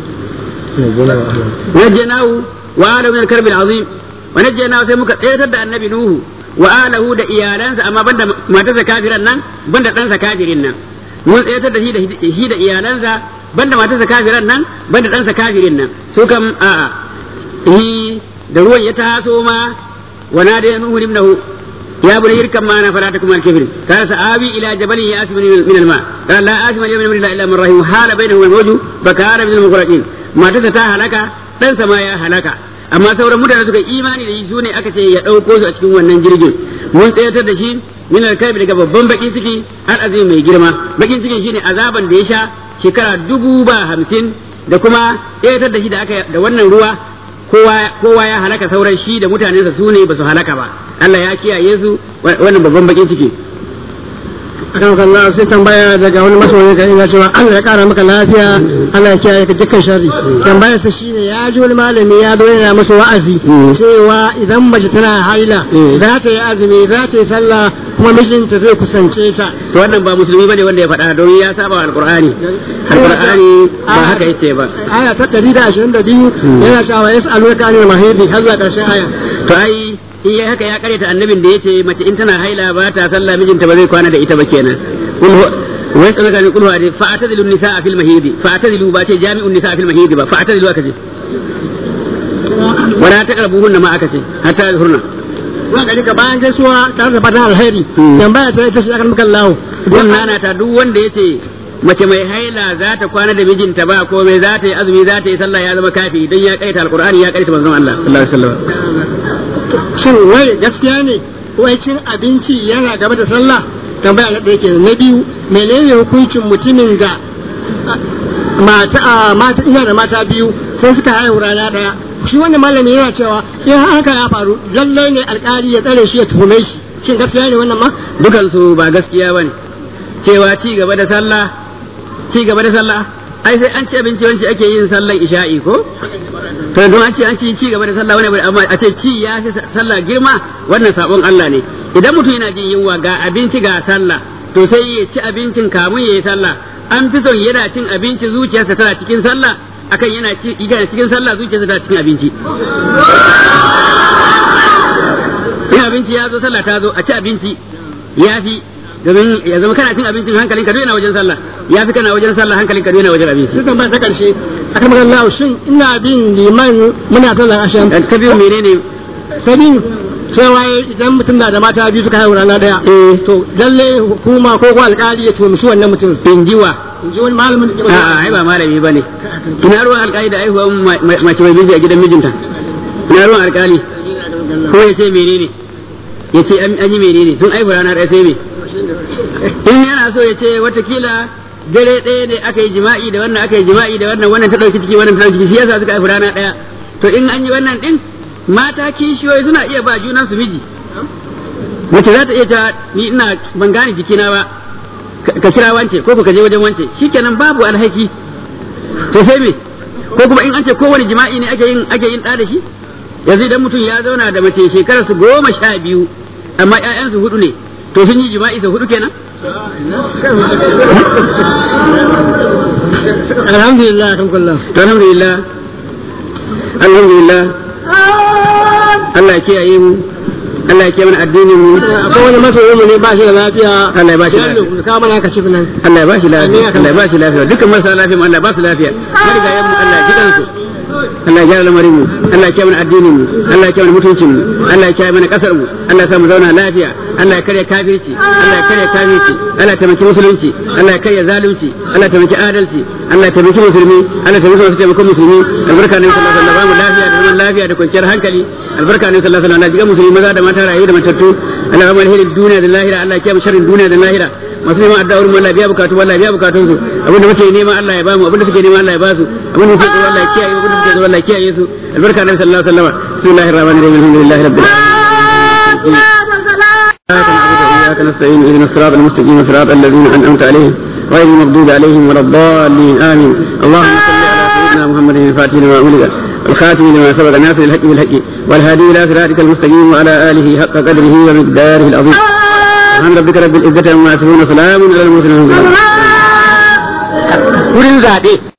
najjanahu wa ala min al-karbi al-azim wa najjanahu sai muka tsayatar da annabi Nuhu wa alahu da iyalansa amma banda matarsa kafiran nan banda ɗansa kafirin nan mun tsayatar da shi da shi da iyalansa banda matarsa kafiran nan banda ɗansa kafirin nan su kam a'a shi da ruwan ya taso ma wa nada nuhu ibnahu ya bani yirkan ma na fara ta kuma alkafir kana sa'abi ila jabalin ya asmani min alma kana la asma al yawma min illa man rahim hala bainahu wal mawju fa kana min al mughraqin matarsa ta halaka ɗansa ma ya halaka amma sauran mutane suka imani da shi su ne aka ce ya ɗauko su a cikin wannan jirgin mun tsayatar da shi min alkalbi daga babban bakin ciki har azumi mai girma bakin cikin shine azaban da ya sha shekara dubu ba hamsin da kuma tsayatar da shi da aka da wannan ruwa kowa ya halaka sauran shi da mutanensa su ne ba su halaka ba Allah ya kiyaye su wannan babban bakin ciki akan kalla sai tambaya daga wani masoyi ga ina cewa Allah ya kara maka lafiya Allah ya kiyaye ka dukkan sharri tambayar sa shine ya ji wani malami ya zo yana masa wa'azi cewa idan mace tana haila za ta yi azumi za ta yi sallah kuma mijinta zai kusance ta to wannan ba musulmi bane wanda ya faɗa don ya saba alqur'ani alqur'ani ba haka yace ba aya ta 122 yana cewa yas'aluka anil mahidi har zuwa ƙarshen aya to ai in yayi haka ya karyata annabin da yace mace in tana haila ba ta sallah mijinta ba zai kwana da ita ba kenan wa yasalaka ni kulhu adi fa'tadilu nisaa fil mahidi fa'tadilu ba ce jami'un nisaa fil mahidi ba fa'tadilu aka ce wala taqrabuhunna ma aka ce hatta yadhurna wa gari ka bayan gaisuwa tare da fatan alheri tambaya ta ita shi akan mukan lawo wannan na ta duk wanda yace mace mai haila za ta kwana da mijinta ba komai za ta yi azumi za ta yi sallah ya zama kafi don ya kaita alqur'ani ya kaita manzon Allah sallallahu alaihi wasallam shin wai gaskiya ne wai cin abinci yana gaba da sallah tambaya na ɗaya kenan na biyu menene hukuncin mutumin da mata mata ina da mata biyu sai suka haihu rana ɗaya shi wannan malami yana cewa in haka ya faru lallai ne alƙali ya tsare shi ya tuhume shi shin gaskiya ne wannan ma dukan su ba gaskiya bane cewa ci gaba da sallah ci gaba da sallah ai sai an ci abinci wanci ake yin sallar isha'i ko to don an ce an ci ci gaba da sallah wani amma a ce ci ya fi sallah girma wannan sabon Allah ne idan mutum yana jin yunwa ga abinci ga sallah to sai ya ci abincin kamun ya yi sallah an fi son yana cin abinci zuciyarsa tana cikin sallah akan yana ci yana cikin sallah zuciyarsa tana cikin abinci in abinci ya zo sallah ta zo a ci abinci ya fi domin ya zama kana cin abincin hankalin ka yana wajen sallah ya fi kana wajen sallah hankalin ka yana wajen abinci sai tambaya ta karshe akan magana shin ina bin liman muna sallar ashan ka biyo menene sabin cewa idan mutum na da mata biyu suka haihu rana daya eh to lalle hukuma ko ko alkali ya tumshi wannan mutum injiwa in ji wani malamin da ke a'a ai ba malami bane ina ruwan alkali da aihuwan mace mai miji a gidan mijinta ina ruwan alkali ko ya ce menene ya ce an yi menene sun aihu rana ɗaya sai me in yana so ya ce watakila dare ɗaya ne aka yi jima'i da wannan aka yi jima'i da wannan wannan ta ɗauki ciki wannan ta ɗauki ciki shi yasa suka aihu rana ɗaya to in an yi wannan ɗin mata kishiyoyi suna iya ba junan su miji mace za ta iya ta ni ina ban gane jikina ba ka kira wance ko ka je wajen wance shikenan babu alhaki to sai me ko kuma in an ce kowane jima'i ne ake yin ake yin da shi yanzu idan mutum ya zauna da mace shekarar su goma sha biyu amma ƴaƴan su hudu ne to sun yi jima'i su hudu kenan alhamdulillah kan kullum to alhamdulillah alhamdulillah Allah ya kiyaye mu Allah ya kiyaye mana addinin mu akwai wani masoyi mu ne ba shi da lafiya Allah ya ba shi lafiya. lafiya ka mana ka ci nan Allah ya ba shi lafiya Amin. Allah ya ba shi lafiya dukkan marasa lafiya mu Allah ya ba su lafiya marigayen mu Allah ya ji kansu Allah ya gyara lamarin mu Allah ya kiyaye mana addinin mu Allah ya kiyaye mana mutuncin mu Allah ya kiyaye mana kasar mu Allah ya sa mu zauna lafiya Allah ya karya kafirci Allah ya karya kafirci Allah ya taimaki musulunci Allah ya karya zalunci Allah ya taimaki adalci Allah ya taimaki musulmi Allah ya taimaki masu taimakon musulmi albarka ne sallallahu alaihi wasallam ba mu lafiya da zaman lafiya da kwanciyar hankali albarka ne sallallahu alaihi wasallam Allah ya jiga musulmi maza da mata rayu da matattu Allah ya ba mu alherin duniya da lahira Allah ya kiyaye mu sharrin duniya da lahira masu neman addu'a wurin Allah ya biya bukatu Allah ya biya bukatun su abinda muke nema Allah ya bamu abinda suke nema Allah ya basu abinda suke tsoro Allah ya kiyaye abinda suke tsoro Allah ya kiyaye su albarka nabi sallallahu alaihi wasallam bismillahir rahmanir rahim alhamdulillahi rabbil alamin إياك نعبد وإياك نستعين اهدنا الصراط المستقيم صراط الذين أنعمت عليهم غير المغضوب عليهم ولا الضالين آمين اللهم صل على سيدنا محمد الفاتح لما أولد الخاتم لما سبق ناصر الحق بالحق والهادي إلى صراطك المستقيم وعلى آله حق قدره ومقداره العظيم سبحان ربك رب العزة عما يصفون وسلام على المرسلين wurin zaɓe